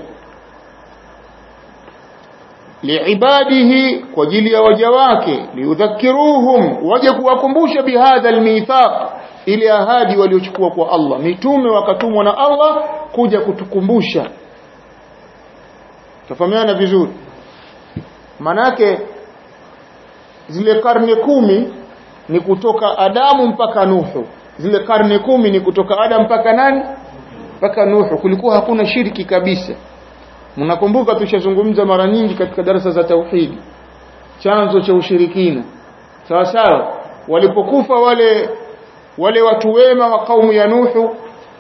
liibadihi kwa ajili ya waja wake liudhakiruhum waje kuwakumbusha bihadha almithaq ile ahadi waliochukua kwa Allah mitume wakatumwa na Allah kuja kutukumbusha tafahamiana vizuri manake zile karne kumi ni kutoka Adamu mpaka Nuhu zile karne kumi ni kutoka Adam mpaka nani mpaka Nuhu kulikuwa hakuna shirki kabisa mnakumbuka tushazungumza mara nyingi katika darasa za tauhidi chanzo cha ushirikina sawa sawa walipokufa wale wale watu wema wa kaumu ya Nuhu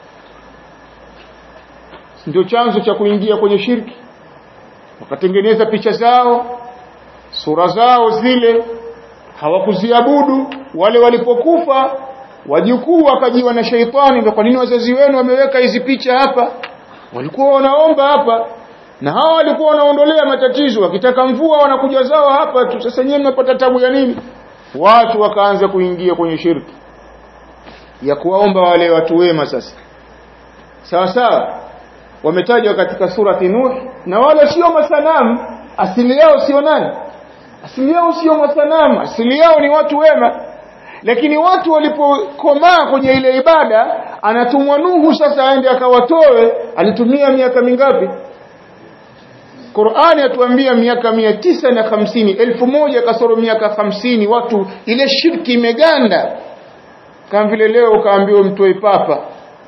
ndio chanzo cha kuingia kwenye shirki wakatengeneza picha zao sura zao zile hawakuziabudu wale walipokufa wajukuu wakajiwa na sheitani ndio kwa nini wazazi wenu wameweka hizi picha hapa walikuwa wanaomba hapa na hawa walikuwa wanaondolea matatizo wakitaka mvua wanakuja zao hapa tu sasa nyewe mnapata tabu ya nini watu wakaanza kuingia kwenye shirki ya kuwaomba wale watu wema sasa sawa sawa wametajwa katika surati Nuh na wale sio masanamu asili yao sio nani asili yao sio masanamu asili yao ni watu wema lakini watu walipokomaa kwenye ile ibada anatumwa Nuhu sasa aende akawatoe alitumia miaka mingapi Qur'ani atuambia miaka mia tisa na hamsini elfu moja kasoro miaka hamsini watu ile shirki imeganda kama vile leo ukaambiwa mtoe papa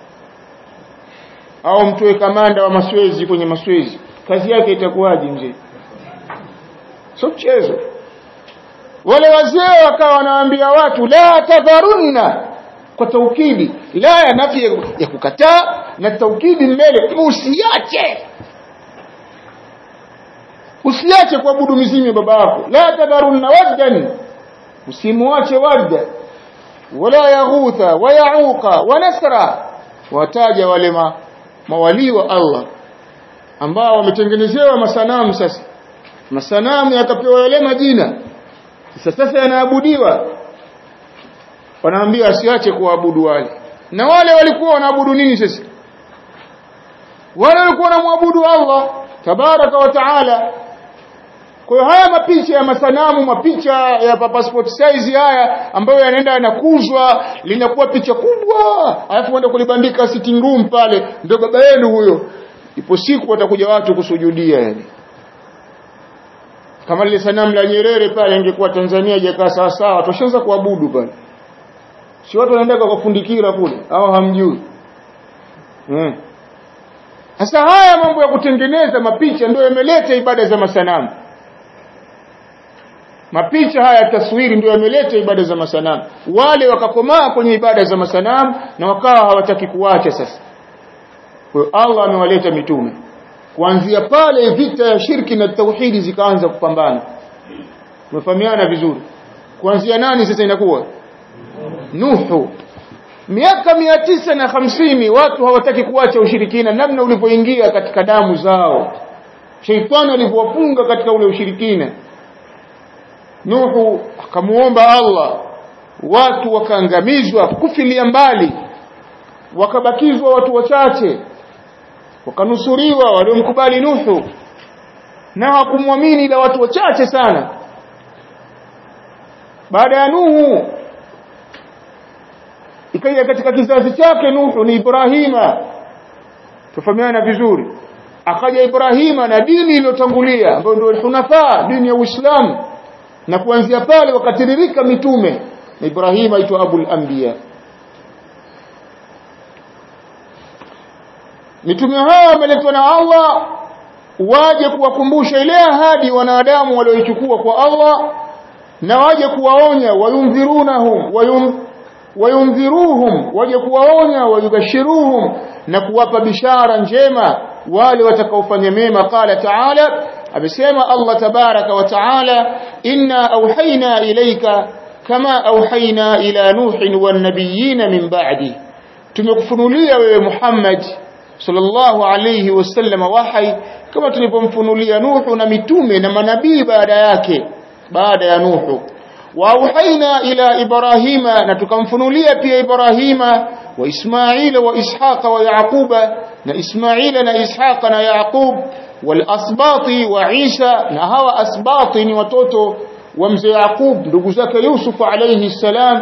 au mtoe kamanda wa maswezi kwenye maswezi kazi yake itakuwaje mzee sio mchezo wale wazee wakawa wanawaambia watu la tadharunna kwa taukidi la ya nafi ya kukataa na taukidi mbele usiache usiache kuabudu mizimu ya baba yako la tadharunna waddan usimuache wadda wala yaghutha wa yauqa wa nasra wataja wale ma, mawali wa Allah ambao wametengenezewa masanamu sasa masanamu yakapewa yale majina sasa sasa yanaabudiwa wanaambia asiache kuabudu wale na wale walikuwa wanaabudu nini sasa wale walikuwa wanamwabudu Allah tabaraka wa taala kwa hiyo haya mapicha ya masanamu mapicha ya passport size haya ambayo yanaenda yanakuzwa linakuwa picha kubwa alafu uenda kulibandika sitting room pale ndio baba yenu huyo ipo siku watakuja watu kusujudia yani kama lile sanamu la Nyerere pale ingekuwa Tanzania haijakaa sawa sawa tushaanza kuabudu pale si watu wanaenda kwa kufundikira kule au hamjui eh sasa haya mambo ya kutengeneza mapicha ndio yameleta ibada za masanamu mapicha haya taswiri ndio yameleta ibada za masanamu wale wakakomaa kwenye ibada za masanamu na wakawa hawataki kuacha sasa kwa Allah amewaleta mitume kuanzia pale vita ya shirki na tauhidi zikaanza kupambana tumefahamiana vizuri kuanzia nani sasa inakuwa Nuhu miaka mia tisa na hamsini watu hawataki kuacha ushirikina namna ulivyoingia katika damu zao sheitani alivyowafunga katika ule ushirikina Nuhu akamuomba Allah watu wakaangamizwa kufilia mbali wakabakizwa watu wachache wakanusuriwa waliomkubali Nuhu na hakumwamini ila watu wachache sana baada ya Nuhu ikaja katika kizazi chake Nuhu ni Ibrahima tufahamiana vizuri akaja Ibrahima na dini iliyotangulia ambayo ndio hunafa dini ya Uislamu na kuanzia pale wakatiririka mitume na Ibrahima aitwa Abul Anbiya mitume hao wameletwa na Allah waje kuwakumbusha ile ahadi wanadamu walioichukua kwa Allah na waje kuwaonya wayumdhirunahum wayum wayumdhiruhum waje kuwaonya wayubashiruhum na kuwapa bishara njema wale watakaofanya mema qala ta'ala amesema Allah tabaraka wa ta'ala inna auhayna ilayka kama auhayna ila nuhin wan nabiyina min ba'di tumekufunulia wewe Muhammad sallallahu alayhi wasallam wahi kama tulipomfunulia Nuhu na mitume na manabii baada yake baada ya Nuhu wa auhayna ila Ibrahima na tukamfunulia pia Ibrahima wa Ismaila wa Ishaqa wa Yaquba na Ismaila na Ishaqa na Yaqub wal asbati wa Isa na hawa asbati ni watoto wa mzee Yaqub ndugu zake Yusuf alayhi salam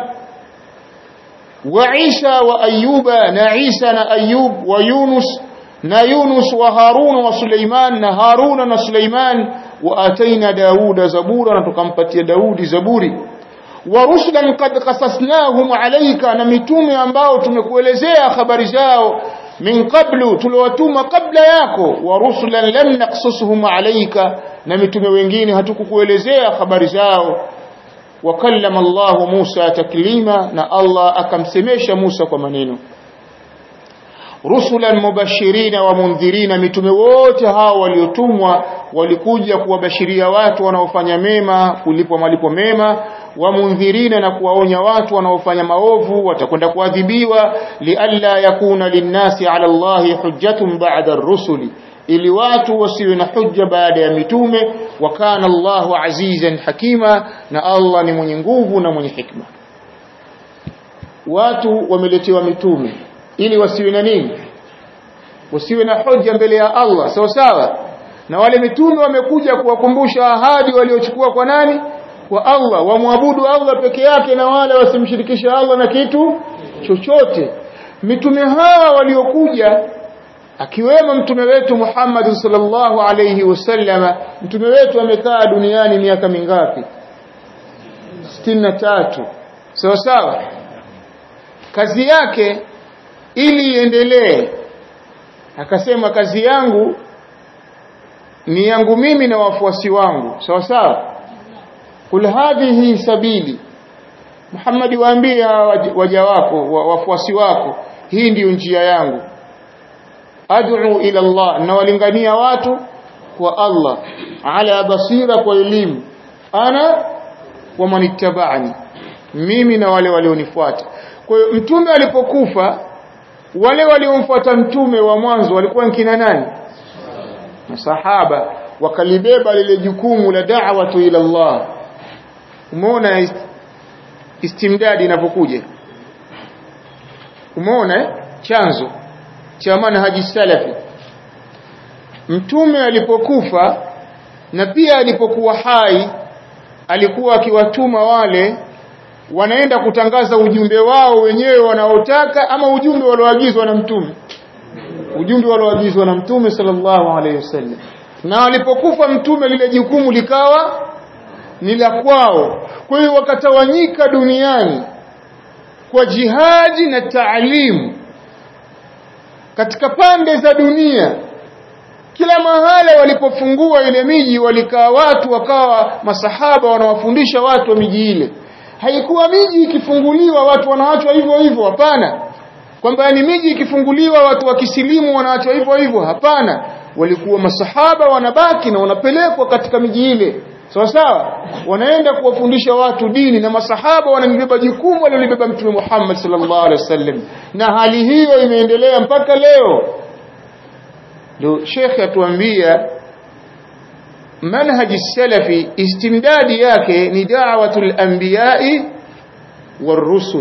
وعيسى وأيوب نعيسى نأيوب ويونس نيونس وهارون وسليمان نهارون وسليمان وآتينا داود زبورا نتكمبتي داود زبوري wa rusulan qad qasasnahum alayka na mitume ambao tumekuelezea habari zao min qablu tuliwatuma kabla yako wa rusulan lam naqsusuhum alayka na mitume wengine hatukukuelezea habari zao wa kallama Allah Musa taklima na Allah akamsemesha Musa kwa maneno rusulan mubashirina wa mundhirina mitume wote hao waliotumwa walikuja kuwabashiria watu wanaofanya mema kulipwa malipo mema wa mundhirina na kuwaonya watu wanaofanya maovu watakwenda kuadhibiwa lialla yakuna linnasi ala Allahi hujjatun ba'da ar-rusuli ili watu wasiwe na hujja baada ya mitume wa kana Allahu azizan hakima na Allah ni mwenye nguvu na mwenye hikma watu wameletewa mitume ili wasiwe na nini wasiwe na hoja mbele ya Allah sawa sawa na wale mitume wamekuja kuwakumbusha ahadi waliochukua kwa nani kwa Allah wamwabudu Allah peke yake na wale wasimshirikishe Allah na kitu chochote mitume hawa waliokuja akiwemo mtume wetu Muhammad sallallahu alayhi wasallama mtume wetu amekaa duniani miaka mingapi 63 sawa sawa kazi yake ili iendelee akasema kazi yangu ni yangu mimi na wafuasi wangu sawa sawa kul hadhihi sabili Muhammad waambie waja wako wafuasi wako hii ndiyo njia yangu ad'u ila Allah na walingania watu kwa Allah ala basira kwa elimu ana wa manittaba'ani mimi na wale walionifuata kwa hiyo mtume alipokufa wale waliomfuata mtume wa mwanzo walikuwa kina nani masahaba wakalibeba lile jukumu la da'watu ila Allah umeona istimdadi inapokuja umeona chanzo cha manhaji salafi mtume alipokufa na pia alipokuwa hai alikuwa akiwatuma wale wanaenda kutangaza ujumbe wao wenyewe wanaotaka ama ujumbe walioagizwa na mtume ujumbe walioagizwa na mtume sallallahu alaihi wasallam na alipokufa mtume lile jukumu likawa ni la kwao kwa hiyo wakatawanyika duniani kwa jihadi na taalimu katika pande za dunia kila mahala walipofungua ile miji walikaa watu wakawa masahaba wanawafundisha watu wa miji ile haikuwa miji ikifunguliwa watu wanaachwa hivyo hivyo hapana kwamba ni miji ikifunguliwa watu wakisilimu wanaachwa hivyo hivyo hapana walikuwa masahaba wanabaki na wanapelekwa katika miji ile sawa sawa wanaenda kuwafundisha watu dini na masahaba wanabeba jukumu walilobeba mtume Muhammad sallallahu alaihi wasallam na hali hiyo imeendelea mpaka leo ndio shekhe atuambia manhaji salafi istimdadi yake ni da'watul anbiya'i warusul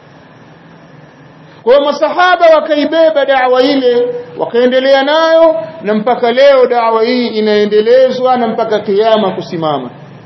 kwa masahaba wakaibeba da'wa ile wakaendelea nayo na mpaka leo da'wa hii inaendelezwa na mpaka kiyama kusimama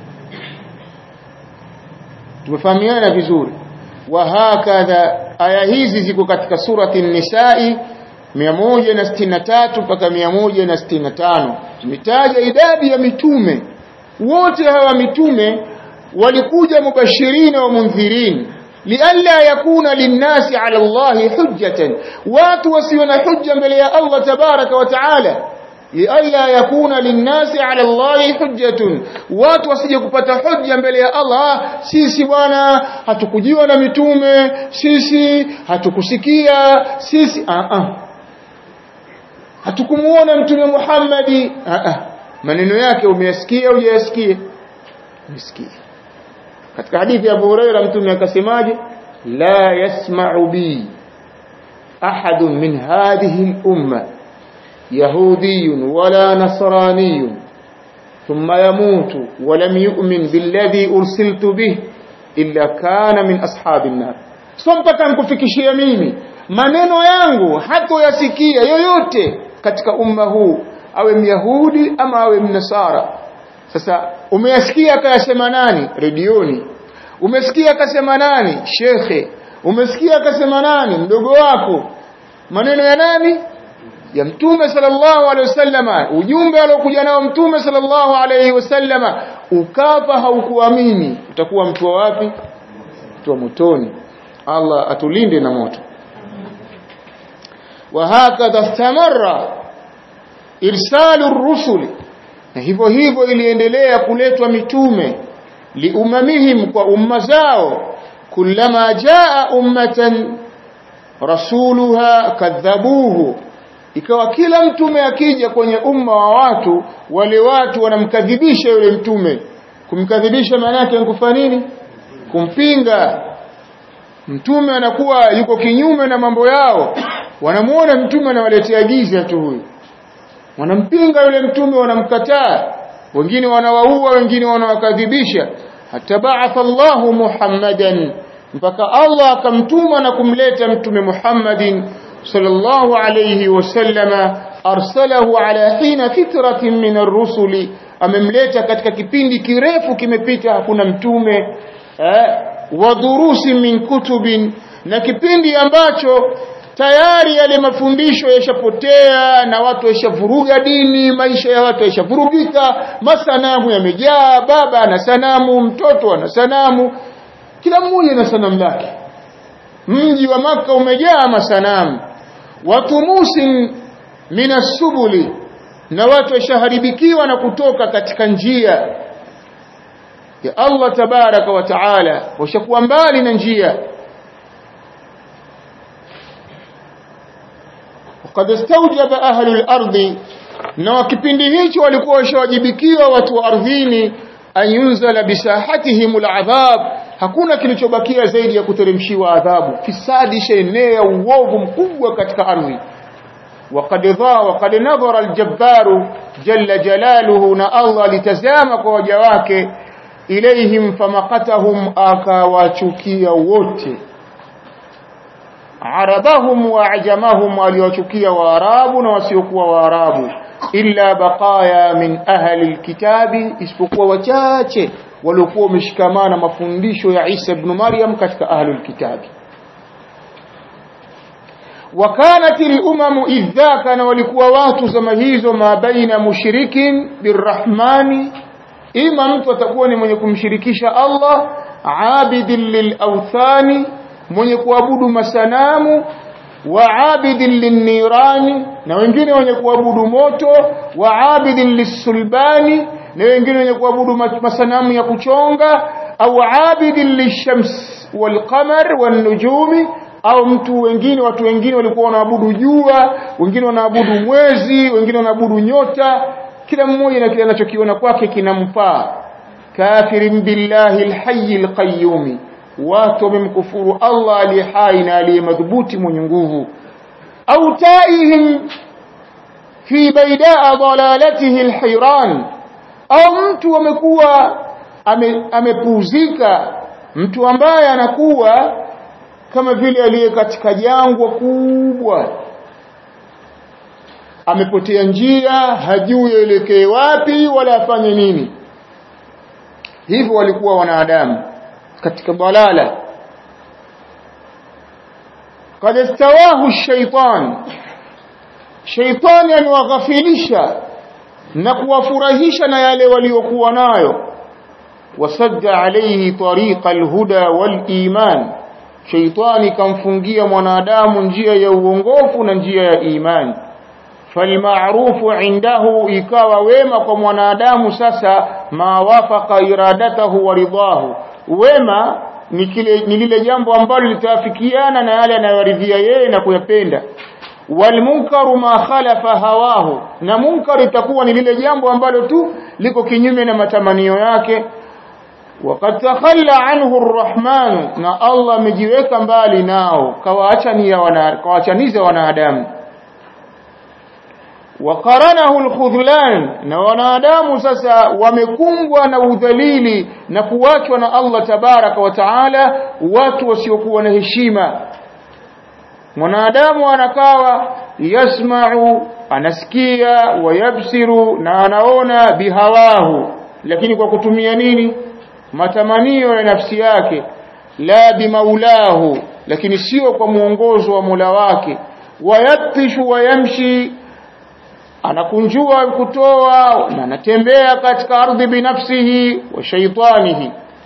tumefahamiana vizuri wa hakadha aya hizi ziko katika surati an-nisa'i 163 mpaka 165 tumetaja idadi ya mitume wote hawa mitume walikuja mubashirina wa mundhirin lialla yakuna linnasi ala Allah hujjatan watu wasiwe na hujja mbele ya Allah tabaraka wa taala lialla yakuna linnasi ala Allah hujjatun watu wasije kupata hujja mbele ya Allah sisi bwana hatukujiwa na mitume sisi hatukusikia sisi a a hatukumuona mtume Muhammadi a a maneno yake umeyasikia hujayasikia umesikia katika hadithi ya Abu Huraira mtume akasemaje la yasma'u bi ahadun min hadhihi al-umma يهودي ولا نصراني ثم يموت ولم يؤمن بالذي أرسلت به إلا كان من أصحاب النار mpaka nikufikishia mimi maneno yangu hatoyasikia yoyote katika umma huu awe myahudi ama awe mnasara sasa umeyasikia akayasema nani redioni umesikia akasema nani shekhe umesikia akasema nani mdogo wako maneno ya nani ya mtume sallallahu alaihi wasallama ujumbe aliokuja nao mtume sallallahu alaihi wasallama ukafa haukuamini utakuwa mtu wa wapi wa motoni Allah atulinde na moto وهكذا استمر إرسال الرسل na hivyo hivyo iliendelea kuletwa mitume liumamihim kwa umma zao kullama jaa ummatan rasuluha kadhabuhu ikawa kila mtume akija kwenye umma wa watu wale watu wanamkadhibisha yule mtume kumkadhibisha maana yake kufanya nini kumpinga mtume anakuwa yuko kinyume na mambo yao wanamuona mtume anawaletea giza tu huyu wanampinga yule mtume wanamkataa wengine wanawaua wengine wanawakadhibisha hata ba'atha Allahu Muhammadan mpaka Allah akamtuma na kumleta mtume Muhammadin sallallahu alayhi wasallama arsalahu ala hina fitratin min ar-rusuli amemleta katika kipindi kirefu kimepita hakuna mtume eh, wa durusi min kutubin na kipindi ambacho tayari yale mafundisho yashapotea na watu yashavuruga dini maisha ya watu yashavurugika masanamu yamejaa baba ana sanamu mtoto ana sanamu kila mmoja na sanamu lake mji wa maka umejaa masanamu watu musin minasubuli na watu washaharibikiwa na kutoka katika njia ya Allah tabaraka wa taala washakuwa mbali na njia وقد استوجب أهل الأرض na kipindi hicho walikuwa washawajibikiwa watu wa ardhini ayunzala bisahatihim al'adhab hakuna kilichobakia zaidi ya kuteremshiwa adhabu fisadi shenea uovu mkubwa katika ardhi وقد ضا وقد نظر الجبار جل جلاله na Allah litazama kwa waja wake ilaihim famaqatahum akawachukia wote arabahum wa ajamahum aliwachukia waarabu na wasiokuwa waarabu illa baqaya min ahli alkitabi isipokuwa wachache waliokuwa wameshikamana mafundisho ya Isa ibn Maryam katika ahli alkitabi وكانت الامم اذ ذاك na walikuwa watu zama hizo ma baina mushrikin birrahmani ima mtu atakuwa ni mwenye kumshirikisha Allah abidin lilawthani mwenye kuabudu masanamu wa abidin linnirani na wengine wenye kuabudu moto wa abidin lisulbani na wengine wenye kuabudu masanamu ya kuchonga au abidin lishams walqamar wanujumi au mtu wengine watu wengine walikuwa wanaabudu jua wengine wanaabudu mwezi wengine wanaabudu nyota kila mmoja na kile anachokiona kwake kinamfaa kafirin billahi alhayy alqayyum watu wamemkufuru Allah aliye hai na aliye madhubuti mwenye nguvu au taihim fi baidaa dalalatihi alhayran au mtu amekuwa amepuuzika ame mtu ambaye anakuwa kama vile aliye katika jangwa kubwa amepotea njia hajui elekee wapi wala afanye nini hivyo walikuwa wanadamu katika balala قد استواه الشيطان شيطان aniwaghafilisha na kuwafurahisha na yale waliokuwa nayo wasadda alayhi tariqa alhuda waliman shaitani kamfungia mwanadamu njia ya uongofu na njia ya imani falmaarufu indahu ikawa wema kwa mwanadamu sasa ma wafaqa iradatahu wa ridahu wema ni kile ni lile jambo ambalo litawafikiana na yale anayoridhia yeye na kuyapenda walmunkaru ma khalafa hawahu na munkar itakuwa ni lile jambo ambalo tu liko kinyume na matamanio yake وقد تخلى عنه الرحمن na Allah amejiweka mbali nao kawaachania wana kawaachaniza wanadamu وقرنه الخذلان na wanadamu sasa wamekumbwa na udhalili na kuachwa na Allah tabaraka wa taala watu wasiokuwa na heshima mwanadamu anakawa yasma'u anasikia wayabsiru na anaona bihawahu lakini kwa kutumia nini matamanio ya nafsi yake la bimaulahu lakini sio kwa muongozo wa Mola wake wayatishu wayamshi anakunjua kutoa na anatembea katika ardhi binafsihi wa shaitanihi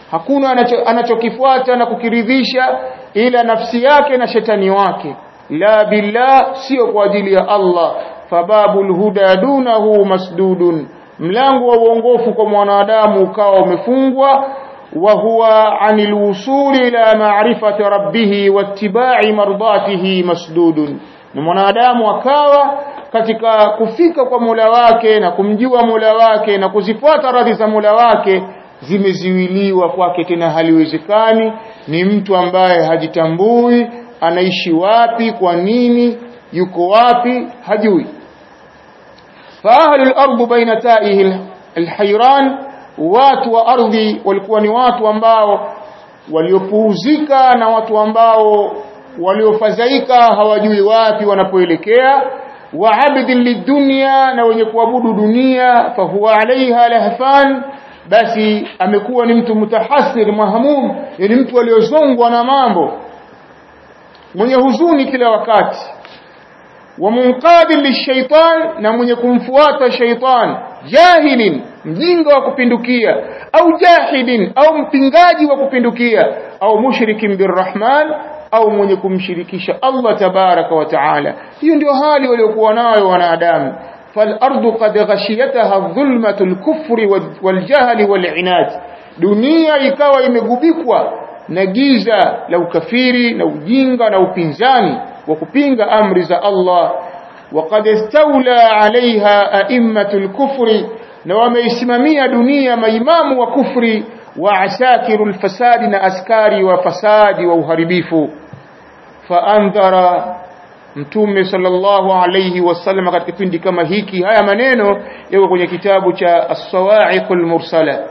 hakuna anacho, anachokifuata na kukiridhisha ila nafsi yake na shetani wake la billah sio kwa ajili ya Allah fababul huda dunahu masdudun mlango wa uongofu kwa mwanadamu ukawa umefungwa wa huwa anil wusuli ila ma'rifati rabbih wattiba'i mardatihi masdudun na mwanadamu akawa katika kufika kwa Mola wake na kumjua Mola wake na kuzifuata radhi za Mola wake zimeziwiliwa kwake tena haliwezekani ni mtu ambaye hajitambui anaishi wapi kwa nini yuko wapi hajui فأهل الأرض بين تائه الحيران watu wa ardhi walikuwa ni watu ambao waliopuuzika na watu ambao waliofadhaika hawajui wapi wanapoelekea wa abdi lidunya na wenye kuabudu dunia fahuwa alaiha lahfan basi amekuwa ni mtu mutahasir mahamum ni mtu aliozongwa na mambo mwenye huzuni kila wakati wa munqadin lishaitan na mwenye kumfuata shaitan jahilin mjinga wa kupindukia au jahidin au mpingaji wa kupindukia au mushrikin birrahman au mwenye kumshirikisha Allah tabaraka wa taala hiyo ndio hali waliokuwa nayo wanadamu فالارض قد غشيتها الظلمه الكفر والجهل والعناد dunia ikawa imegubikwa na giza la ukafiri na ujinga na upinzani wa kupinga amri za Allah وقد استولى عليها ائمه الكفر na wameisimamia dunia maimamu wa kufri wa asakiru alfasadi na askari wa fasadi wa uharibifu faandhara mtume sallallahu alayhi wasallam katika kipindi kama hiki haya maneno yako kwenye kitabu cha as-sawa'iqul mursala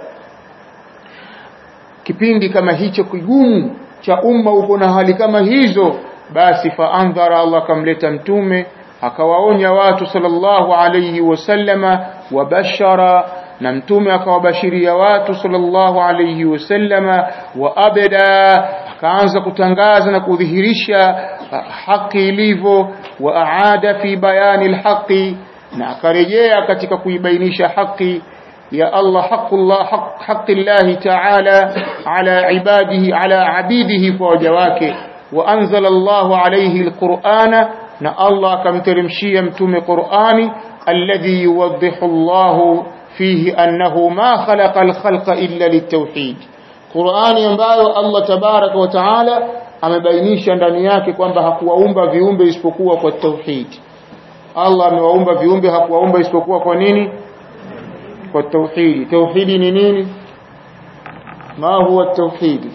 kipindi kama hicho kigumu cha umma uko na hali kama hizo basi faandhara Allah kamleta mtume akawaonya watu sallallahu alayhi wasallama wabashara na mtume akawabashiria watu sallallahu alayhi wasallama wa abada akaanza kutangaza na kudhihirisha haki ilivyo wa aada fi bayani alhaqi na akarejea katika kuibainisha haki ya Allah haqqullah haq, haqqillahi ta'ala ala ibadihi ala abidihi kwa waja wake wa anzala Allahu alayhi alqur'ana na Allah akamteremshia mtume Qur'ani alladhi yuwaddihu Allahu fihi annahu ma khalaqa al-khalqa illa litawhid Qur'ani ambayo Allah tabaraka wa taala amebainisha ndani yake kwamba hakuwaumba viumbe isipokuwa kwa tauhid Allah amewaumba viumbe hakuwaumba isipokuwa kwa nini kwa tauhidi tauhidi ni nini ma huwa tauhidi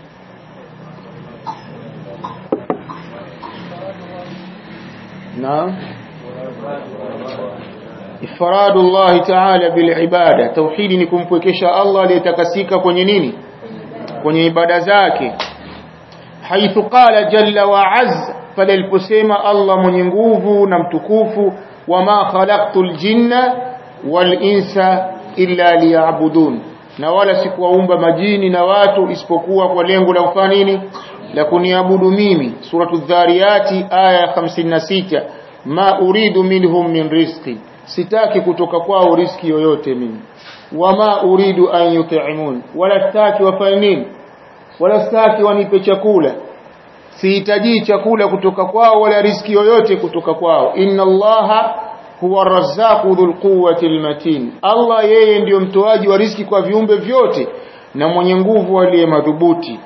نعم إفراد الله تعالى بالعبادة توحيد ni kumpwekesha Allah aliyetakasika kwenye nini kwenye ibada zake haithu qala jalla wa azza pale aliposema Allah mwenye nguvu na mtukufu wama khalaqtul jinna wal insa illa liya'budun na wala sikuwaumba majini na watu isipokuwa kwa lengo la kufanya nini la kuniabudu mimi suratu dhariyati aya 56 ma uridu minhum min rizqi sitaki kutoka kwao riski yoyote mimi wama uridu an yut'imun wala sitaki wafanye nini wala sitaki wanipe chakula sihitaji chakula kutoka kwao wala riski yoyote kutoka kwao inna allaha huwa razzaqu dhul quwwati almatin Allah yeye ndiyo mtoaji wa riski kwa viumbe vyote na mwenye nguvu aliye madhubuti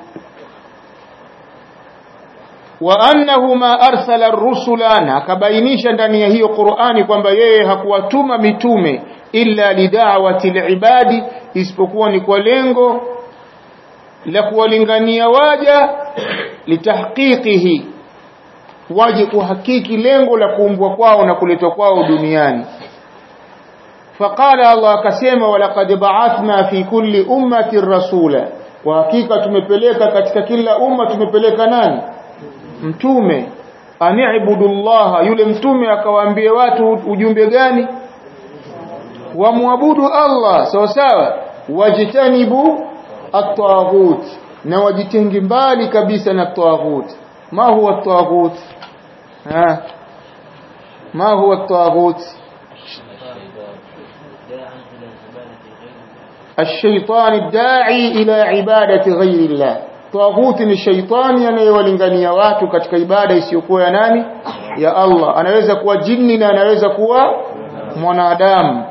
wa annahu ma arsala ar-rusula na akabainisha ndani ya hiyo Qur'ani kwamba yeye hakuwatuma mitume illa lidawati al-ibadi isipokuwa ni kwa lengo la kuwalingania waja litahqiqihi waje kuhakiki lengo la kuumbwa kwao na kuletwa kwao duniani faqala Allah akasema walaqad ba'athna fi kulli ummati rasula kwa hakika tumepeleka katika kila umma tumepeleka nani mtume ani'budullaha yule mtume akawaambia watu ujumbe gani wamwabudu Allah sawa sawa wajitanibu at-taghut na wajitenge mbali kabisa na taghut ma huwa at-taghut ha ma huwa at-taghut الشيطان الداعي إلى عبادة غير الله طاغوت ni shaitani anayewalingania watu katika ibada isiyokuwa ya nani ya Allah anaweza kuwa jini na anaweza kuwa mwanadamu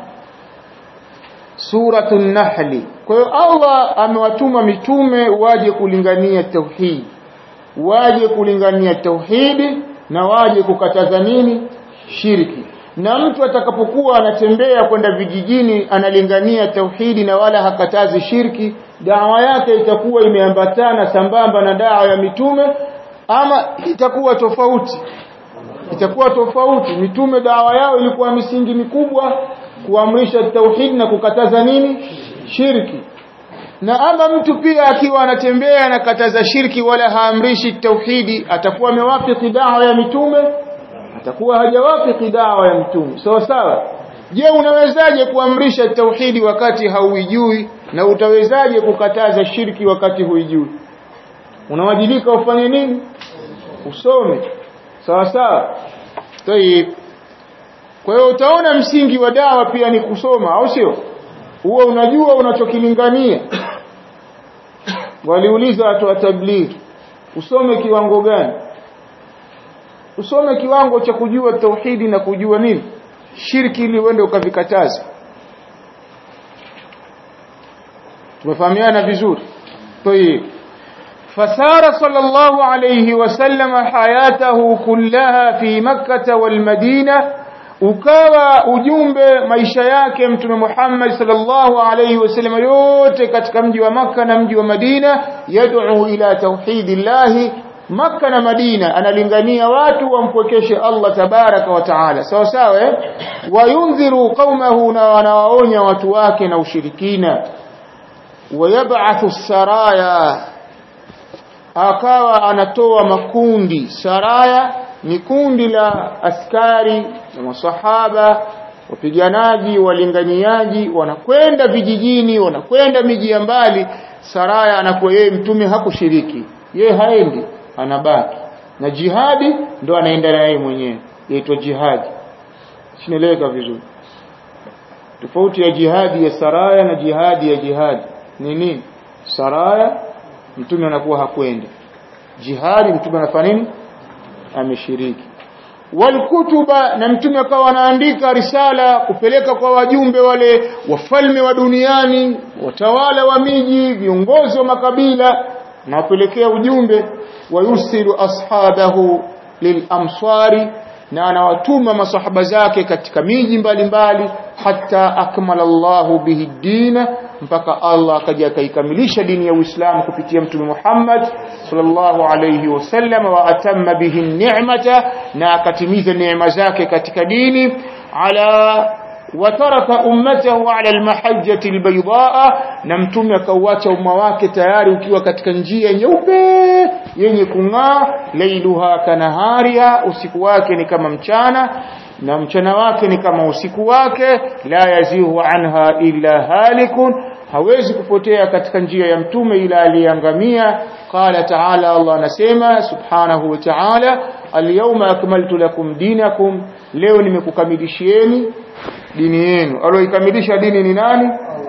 suratun nahli kwa hiyo Allah amewatuma mitume waje kulingania tauhid waje kulingania tauhidi na waje kukataza nini shirki na mtu atakapokuwa anatembea kwenda vijijini analingania tauhidi na wala hakatazi shirki dawa yake itakuwa imeambatana sambamba na dawa ya mitume ama itakuwa tofauti itakuwa tofauti mitume dawa yao ilikuwa misingi mikubwa kuamrisha tauhidi na kukataza nini shirki na ama mtu pia akiwa anatembea anakataza shirki wala haamrishi tauhidi atakuwa amewafiki dawa ya mitume atakuwa hajawafiki dawa ya mtume sawa sawa je unawezaje kuamrisha tauhidi wakati hauijui na utawezaje kukataza shirki wakati huijui unawajibika ufanye nini usome sawa sawa tayib kwa hiyo utaona msingi wa dawa pia ni kusoma au sio huwa unajua unachokilingania waliuliza watu wa tablighi usome kiwango gani usome kiwango cha kujua tauhidi na kujua nini shirki ili uende ukavikataza tumefahamiana vizuri طيب فسار صلى الله عليه وسلم حياته كلها في مكة والمدينة ukawa ujumbe maisha yake mtume Muhammad sallallahu alaihi wasallam yote katika mji wa Makka na mji wa Madina yad'u ila tauhidillahi Makka na Madina analingania watu wampwekeshe Allah tabaraka wa taala sawa sawa eh wayundhiru qaumahu na wanawaonya watu wake na ushirikina wayab'athu saraya akawa anatoa makundi saraya ni kundi la askari na masahaba wapiganaji walinganiaji wanakwenda vijijini wanakwenda miji ya mbali saraya anakuwa yeye mtume hakushiriki yeye haendi anabaki na jihadi ndo anaenda naye mwenyewe yaitwa jihadi sinaeleweka vizuri tofauti ya jihadi ya saraya na jihadi ya jihadi ni nini saraya mtume anakuwa hakwenda jihadi mtume anafanya nini ameshiriki walkutuba na mtume akawa anaandika risala kupeleka kwa wajumbe wale wafalme wa duniani watawala wa miji viongozi wa makabila na wapelekea ujumbe wayusilu ashabahu lilamsari na anawatuma masahaba zake katika miji mbalimbali hata akmala Allahu bihi dina mpaka Allah akaja akaikamilisha dini ya Uislamu kupitia mtume Muhammad sallallahu alayhi wasallam wa atamma bihi ni'mata na akatimiza neema zake katika dini ala wataraka ummatahu ala almahajjati albaydaa na mtume akauacha umma wake tayari ukiwa katika njia nyeupe yenye kung'aa lailuha kanahariha usiku wake ni kama mchana na mchana wake ni kama usiku wake la yazihu anha illa halikun hawezi kupotea katika njia ya mtume ila aliangamia qala ta'ala Allah anasema subhanahu wa ta'ala alyawma akmaltu lakum dinakum leo nimekukamilishieni dini yenu aloikamilisha dini ni nani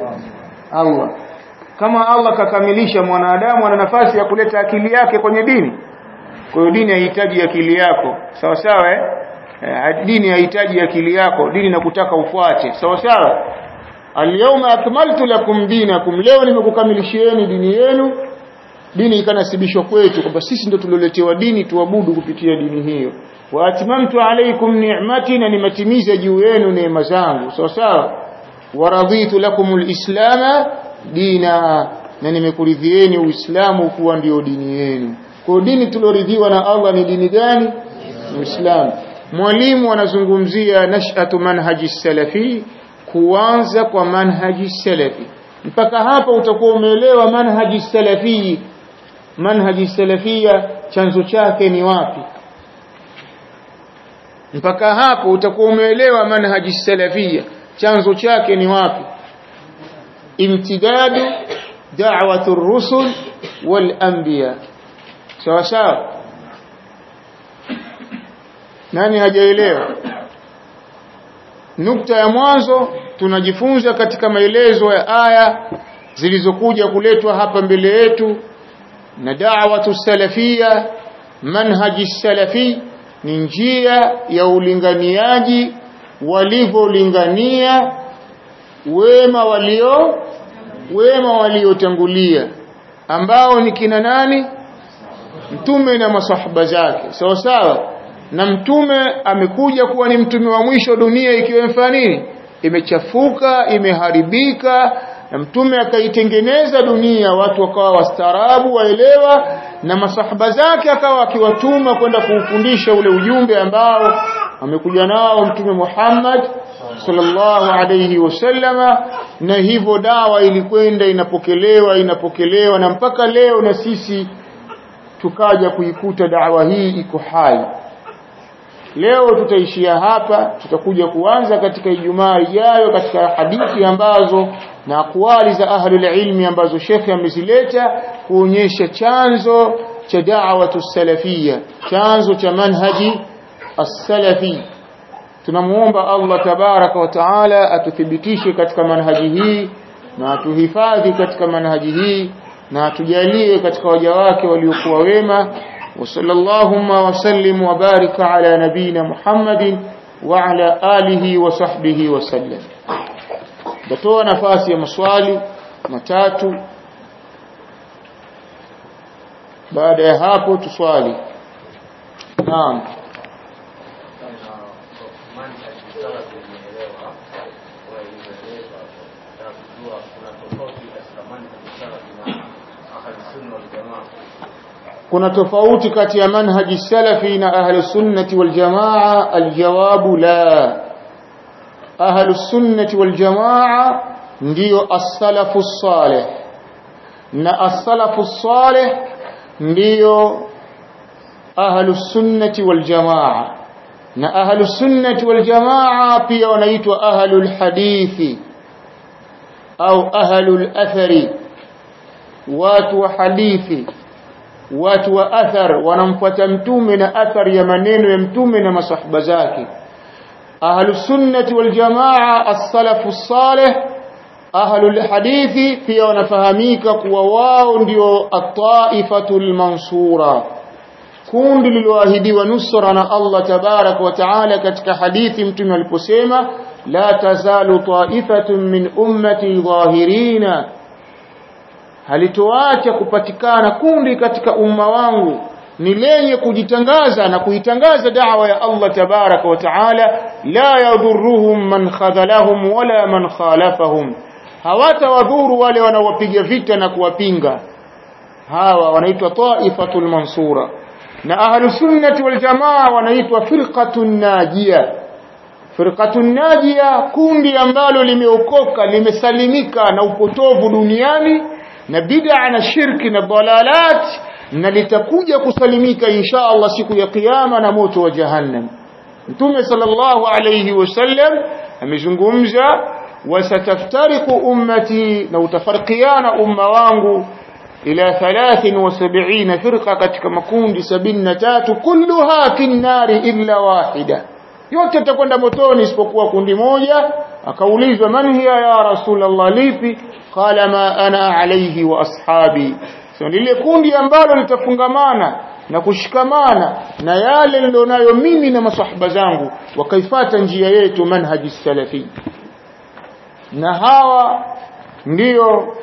Allah kama Allah kakamilisha mwanadamu ana nafasi ya kuleta akili yake kwenye dini kwa hiyo dini haihitaji akili yako sawa sawa eh Eh, dini haihitaji akili yako dini nakutaka ufuate sawa sawa alyawma akmaltu lakum dinakum leo nimekukamilishieni dini yenu dini ikanasibishwa kwetu kwamba sisi ndio tulioletewa dini tuabudu kupitia dini hiyo wa atmamtu alaykum ni'mati na nimetimiza juu yenu neema zangu sawa sawa wa raditu lakum alislama dina na nimekuridhieni uislamu kuwa ndio dini yenu kwa dini tulioridhiwa na Allah ni dini gani uislamu mwalimu anazungumzia nashatu manhaji salafi kuanza kwa manhaji salafi mpaka hapa utakuwa umeelewa manhaji salafi manhaji salafia chanzo chake ni wapi mpaka hapo utakuwa umeelewa manhaji salafia chanzo chake ni wapi imtidadu da'watu rusul wal anbiya sawa sawa nani hajaelewa nukta ya mwanzo tunajifunza katika maelezo ya aya zilizokuja kuletwa hapa mbele yetu na da'watu salafia manhaji salafi ni njia ya ulinganiaji walivyolingania wema walio wema waliotangulia ambao ni kina nani mtume na masahaba zake sawa sawa na mtume amekuja kuwa ni mtume wa mwisho dunia ikiwa imefanya nini imechafuka imeharibika na mtume akaitengeneza dunia watu wakawa wastaarabu waelewa na masahaba zake akawa akiwatuma kwenda kuufundisha ule ujumbe ambao amekuja nao mtume Muhammad sallallahu alayhi wasallama na hivyo dawa ilikwenda inapokelewa inapokelewa na mpaka leo na sisi tukaja kuikuta dawa hii iko hai leo tutaishia hapa tutakuja kuanza katika Ijumaa ijayo katika hadithi ambazo na akwali za ahlul ilmi ambazo shekhe amezileta kuonyesha chanzo cha da'watu salafia chanzo cha manhaji as-salafi tunamuomba Allah tabaraka wa taala atuthibitishe katika manhaji hii na atuhifadhi katika manhaji hii na atujalie katika waja wake waliokuwa wema وصلى اللهم وسلم وبارك على نبينا محمد وعلى آله وصحبه وسلم datoa nafasi ya maswali matatu baada ya hapo tuswali naam kuna tofauti kati ya manhaji salafi na ahli sunnati wal jamaa aljawabu la ahli sunnati wal jamaa ndio as-salafu salih na as-salafu salih ndio ahli sunnati wal jamaa na ahli sunnati wal jamaa pia wanaitwa ahlul hadithi au ahlul athari watu wa hadithi watu wa athar wanamfuata mtume na athar ya maneno ya mtume na masahaba zake ahlus sunnati wal jamaa as-salafu salih ahlul hadithi pia wanafahamika kuwa wao ndio at-taifatul mansura kundi lililoahidiwa nusra na Allah tabarak wa taala katika hadithi mtume aliposema la tazalu taifatun min ummati dhahirina halitoacha kupatikana kundi katika umma wangu ni lenye kujitangaza na kuitangaza da'wa ya Allah tabaraka wa taala la yadhurruhum man khadhalahum wala man khalafahum hawatawadhuru wale wanaowapiga vita na kuwapinga hawa wanaitwa taifatul mansura na ahlus sunnati wal jamaa wanaitwa firqatun najia firqatun najia kundi ambalo limeokoka limesalimika na upotovu duniani na bid'a na shirki na dalalat na litakuja kusalimika insha Allah siku ya kiyama na moto wa jahannam Mtume sallallahu alayhi wasallam amezungumza wasataftariqu ummati na utafarqiana umma wangu ila 73 firqa katika makundi 73 kulluha fi nari illa wahida yote takwenda motoni isipokuwa kundi moja akaulizwa man hiya ya rasulullah lipi qala ma ana alayhi wa ashabi so lile kundi ambalo litafungamana na kushikamana na yale nilionayo mimi na masahaba zangu wakaifata njia yetu manhaji salafi na hawa ndio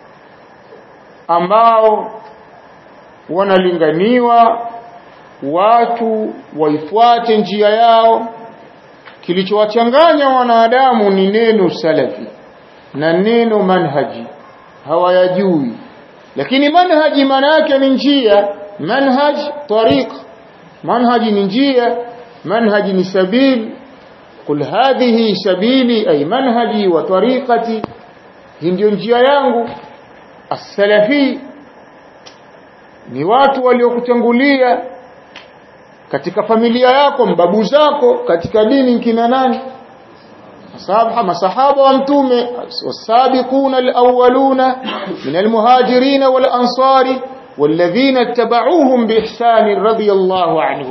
ambao wanalinganiwa watu waifuate njia yao kilichowachanganya wanadamu ni neno salafi na neno manhaji hawayajui lakini manhaji maana yake ni njia manhaj tariq manhaji ni njia manhaji ni sabili qul hadhihi sabili ay manhaji wa tariqati hii ndio njia yangu as-salafi ni watu waliokutangulia katika familia yako mbabu zako katika dini kina nani masahaba masahaba wa mtume wasabiquna alawwaluna min almuhajirin walansari والذين اتبعوهم بإحسان رضي الله عنهم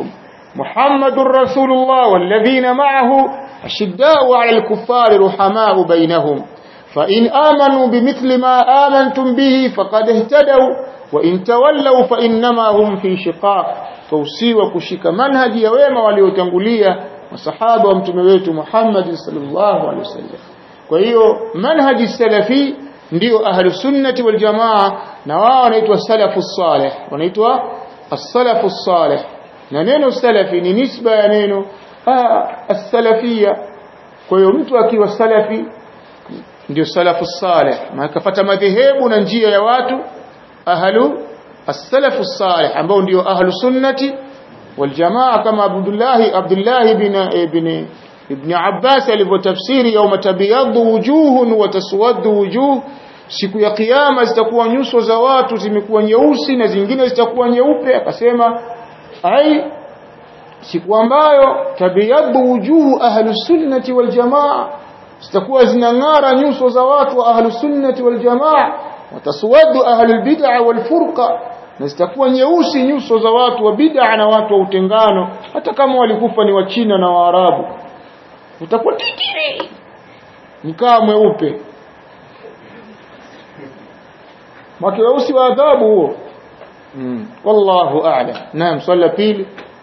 محمد رسول الله والذين معه أشداء على الكفار رحماء بينهم فإن آمنوا بمثل ما آمنتم به فقد اهتدوا وإن تولوا فإنما هم في شقاق توسيوا كشك منهج يوما waliotangulia masahaba wa mtume wetu Muhammad sallallahu alaihi wasallam kwa hiyo manhaji salafi ndio ahlus sunnati wal jamaa na wao wanaitwa salafu salih wanaitwa as-salafu salih na neno salafi ni nisba ya neno as-salafia kwa hiyo mtu akiwa salafi ndio salafu salih na akapata madhehebu na njia ya watu ahlu as-salafu salih ambao ndio ahlu sunnati wal jamaa kama Abdullah Abdullah ibn ibn ibn Abbas alivyotafsiri yauma tabyaddu wujuhun wa taswaddu wujuh siku ya kiyama zitakuwa nyuso za watu zimekuwa nyeusi na zingine zitakuwa nyeupe akasema ai siku ambayo tabyaddu wujuhu ahlu sunnati wal jamaa zitakuwa zinang'ara nyuso za watu wa ahlu sunnati wal jamaa wataswadu ahlu bid'a wal furqa na zitakuwa nyeusi nyuso za watu wa bid'a na watu wa utengano hata kama walikufa ni wachina na waarabu utakuwa titiri mkaa mweupe mwakeusi wa adhabu huo mm. wallahu a'lam naam swali la pili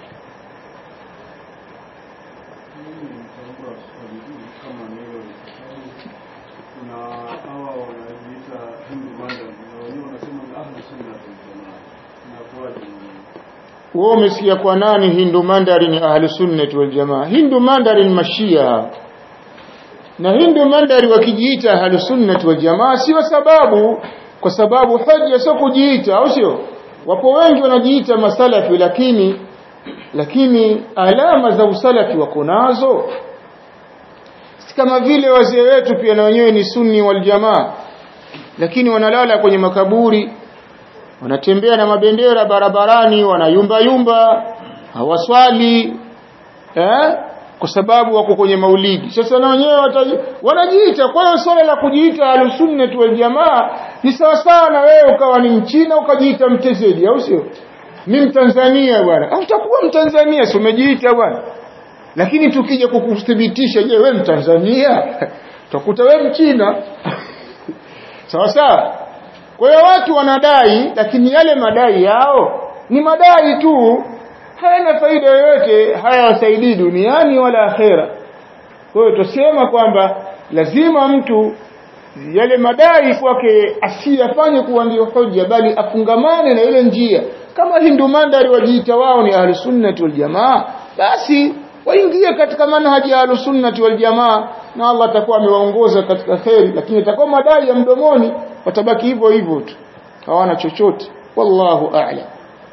wewe umesikia kwa nani Hindu Mandarin ni ahli sunnati wal jamaa Hindu Mandarin mashia na Hindu Mandari wakijiita ahli sunnati wal jamaa sio sababu kwa sababu hoja sio kujiita au sio wapo wengi wanajiita masalafi lakini lakini alama za usalafi wako nazo kama vile wazee wetu pia na wenyewe ni sunni wal jamaa lakini wanalala kwenye makaburi wanatembea na mabendera barabarani wanayumba yumba hawaswali eh kwa sababu wako kwenye maulidi sasa na wenyewe wanajiita kwa hiyo swala la kujiita alusunnah wal jamaa ni sawa sawa na wewe ukawa ni mchina ukajiita mtezedi au sio ni mtanzania bwana au utakuwa mtanzania si umejiita bwana lakini tukija kukuthibitisha je wewe mtanzania utakuta wewe mchina sawa sawa kwa hiyo watu wanadai lakini yale madai yao ni madai tu hayana faida yoyote hayawasaidii duniani wala akhera kwa hiyo tusema kwamba lazima mtu yale madai kwake asiyafanye kuwa ndio hoja bali afungamane na ile njia kama Hindu Mandari wajiita wao ni ahlu sunnati wal jamaa basi waingie katika manhaji ya ahlu sunnati wal jamaa na Allah atakuwa amewaongoza katika kheri lakini atakuwa madai ya mdomoni watabaki hivyo hivyo tu hawana chochote wallahu a'lam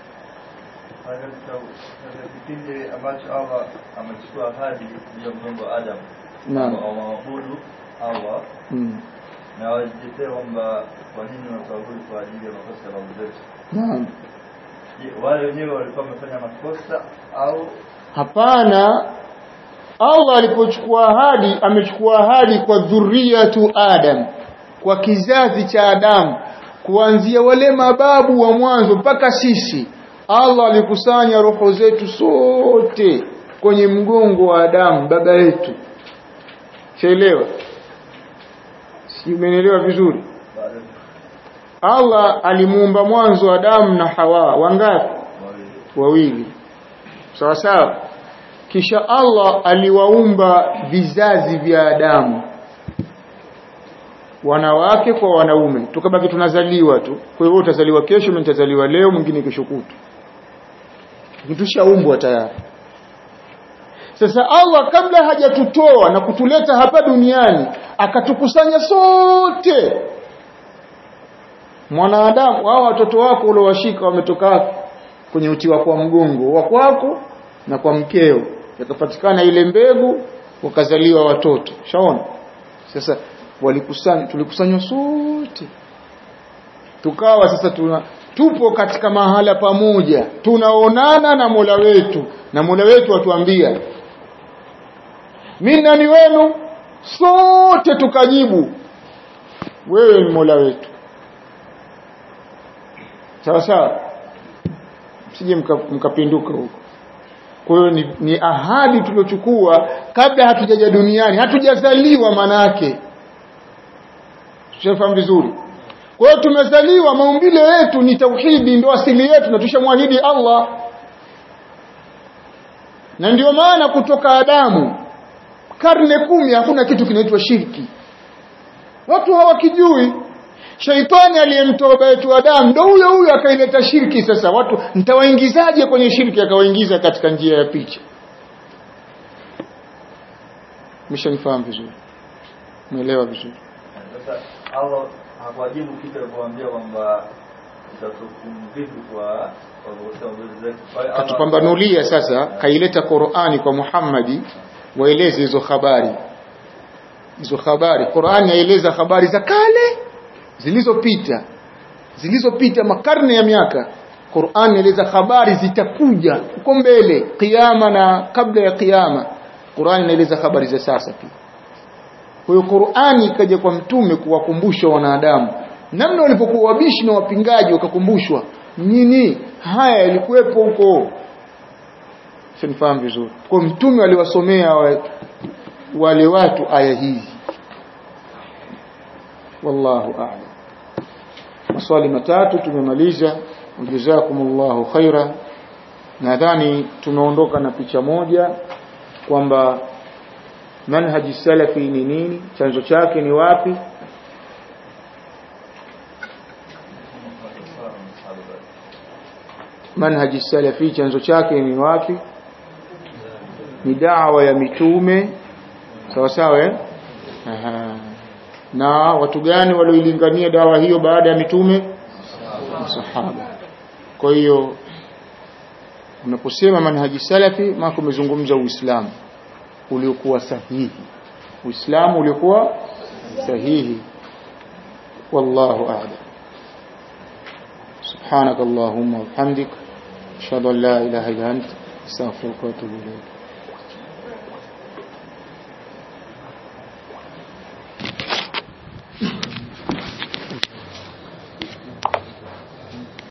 kipindi ambacho Allah amechukua ahadi juu ya mgongo wa Adam Naam. waabudu Allah mm. na wajitetee kwamba kwa nini wataabudu kwa ajili ya makosa ya babu zetu. naam Je, wale wenyewe walikuwa wamefanya makosa au hapana Allah alipochukua ahadi amechukua ahadi kwa dhurriyatu Adam kwa kizazi cha Adamu kuanzia wale mababu wa mwanzo mpaka sisi Allah alikusanya roho zetu sote kwenye mgongo wa Adamu baba yetu Sielewa si umeelewa vizuri baada Allah alimuumba mwanzo Adamu na Hawa wangapi wawili wawili sawa sawa kisha Allah aliwaumba vizazi vya Adamu wanawake kwa wanaume tukabaki tunazaliwa tu kwa hiyo utazaliwa kesho mimi nitazaliwa leo mwingine kesho kutu tushaumbwa tayari sasa Allah kabla hajatutoa na kutuleta hapa duniani akatukusanya sote mwanadamu hao watoto wako uliowashika wametoka wapi? kwenye uti wako wa mgongo wa kwako na kwa mkeo yakapatikana ile mbegu wakazaliwa watoto shaona sasa walikusanya tulikusanywa sote tukawa sasa tuna tupo katika mahala pamoja tunaonana na Mola wetu na Mola wetu atuambia mimi nani wenu sote tukajibu wewe ni Mola wetu sawa sawa msije mka- mkapinduka huko kwa hiyo ni, ni ahadi tuliochukua kabla hatujaja duniani hatujazaliwa manake tunafahamu vizuri kwa hiyo tumezaliwa maumbile yetu ni tauhidi ndio asili yetu na tushamwahidi Allah na ndio maana kutoka Adamu karne kumi hakuna kitu kinaitwa shirki watu hawakijui shaitani aliyemtoa baba yetu Adamu ndio huyo huyo akaileta shirki sasa watu nitawaingizaje kwenye shirki akawaingiza katika njia ya picha mshanifahamu vizuri umeelewa vizuri Sasa Allah hakuwajibu kitu alipowaambia kwamba utatukumu vipi kwa kwa kuosha mbele zetu. Kwa hiyo Allah- katupambanulia sasa kaileta Qur'ani kwa Muhammadi waeleze hizo habari hizo habari Qur'ani yaeleza habari za kale zilizopita zilizopita makarne ya miaka Qur'an inaeleza habari zitakuja huko mbele kiyama na kabla ya kiyama Qur'an inaeleza habari za sasa pia kwa hiyo Qur'ani ikaja kwa mtume kuwakumbusha wanadamu namna walivyokuwa wabishi na wapingaji wakakumbushwa nini haya yalikuwepo huko sinifahamu vizuri kwa mtume aliwasomea wa, wale watu aya hizi wallahu a'lam maswali matatu tumemaliza jazakumullahu khaira nadhani tumeondoka na picha moja kwamba manhaji salafi ni nini chanzo chake ni wapi manhaji salafi chanzo chake ni wapi ni dawa ya mitume sawa sawa eh Aha. na watu gani walioilingania dawa hiyo baada ya mitume masahaba kwa hiyo unaposema manhaji salafi maana umezungumza uislamu uliokuwa sahihi uislamu uliokuwa sahihi wallahu a'lam سبحانك اللهم وبحمدك أشهد أن لا إله إلا أنت أستغفرك وأتوب إليك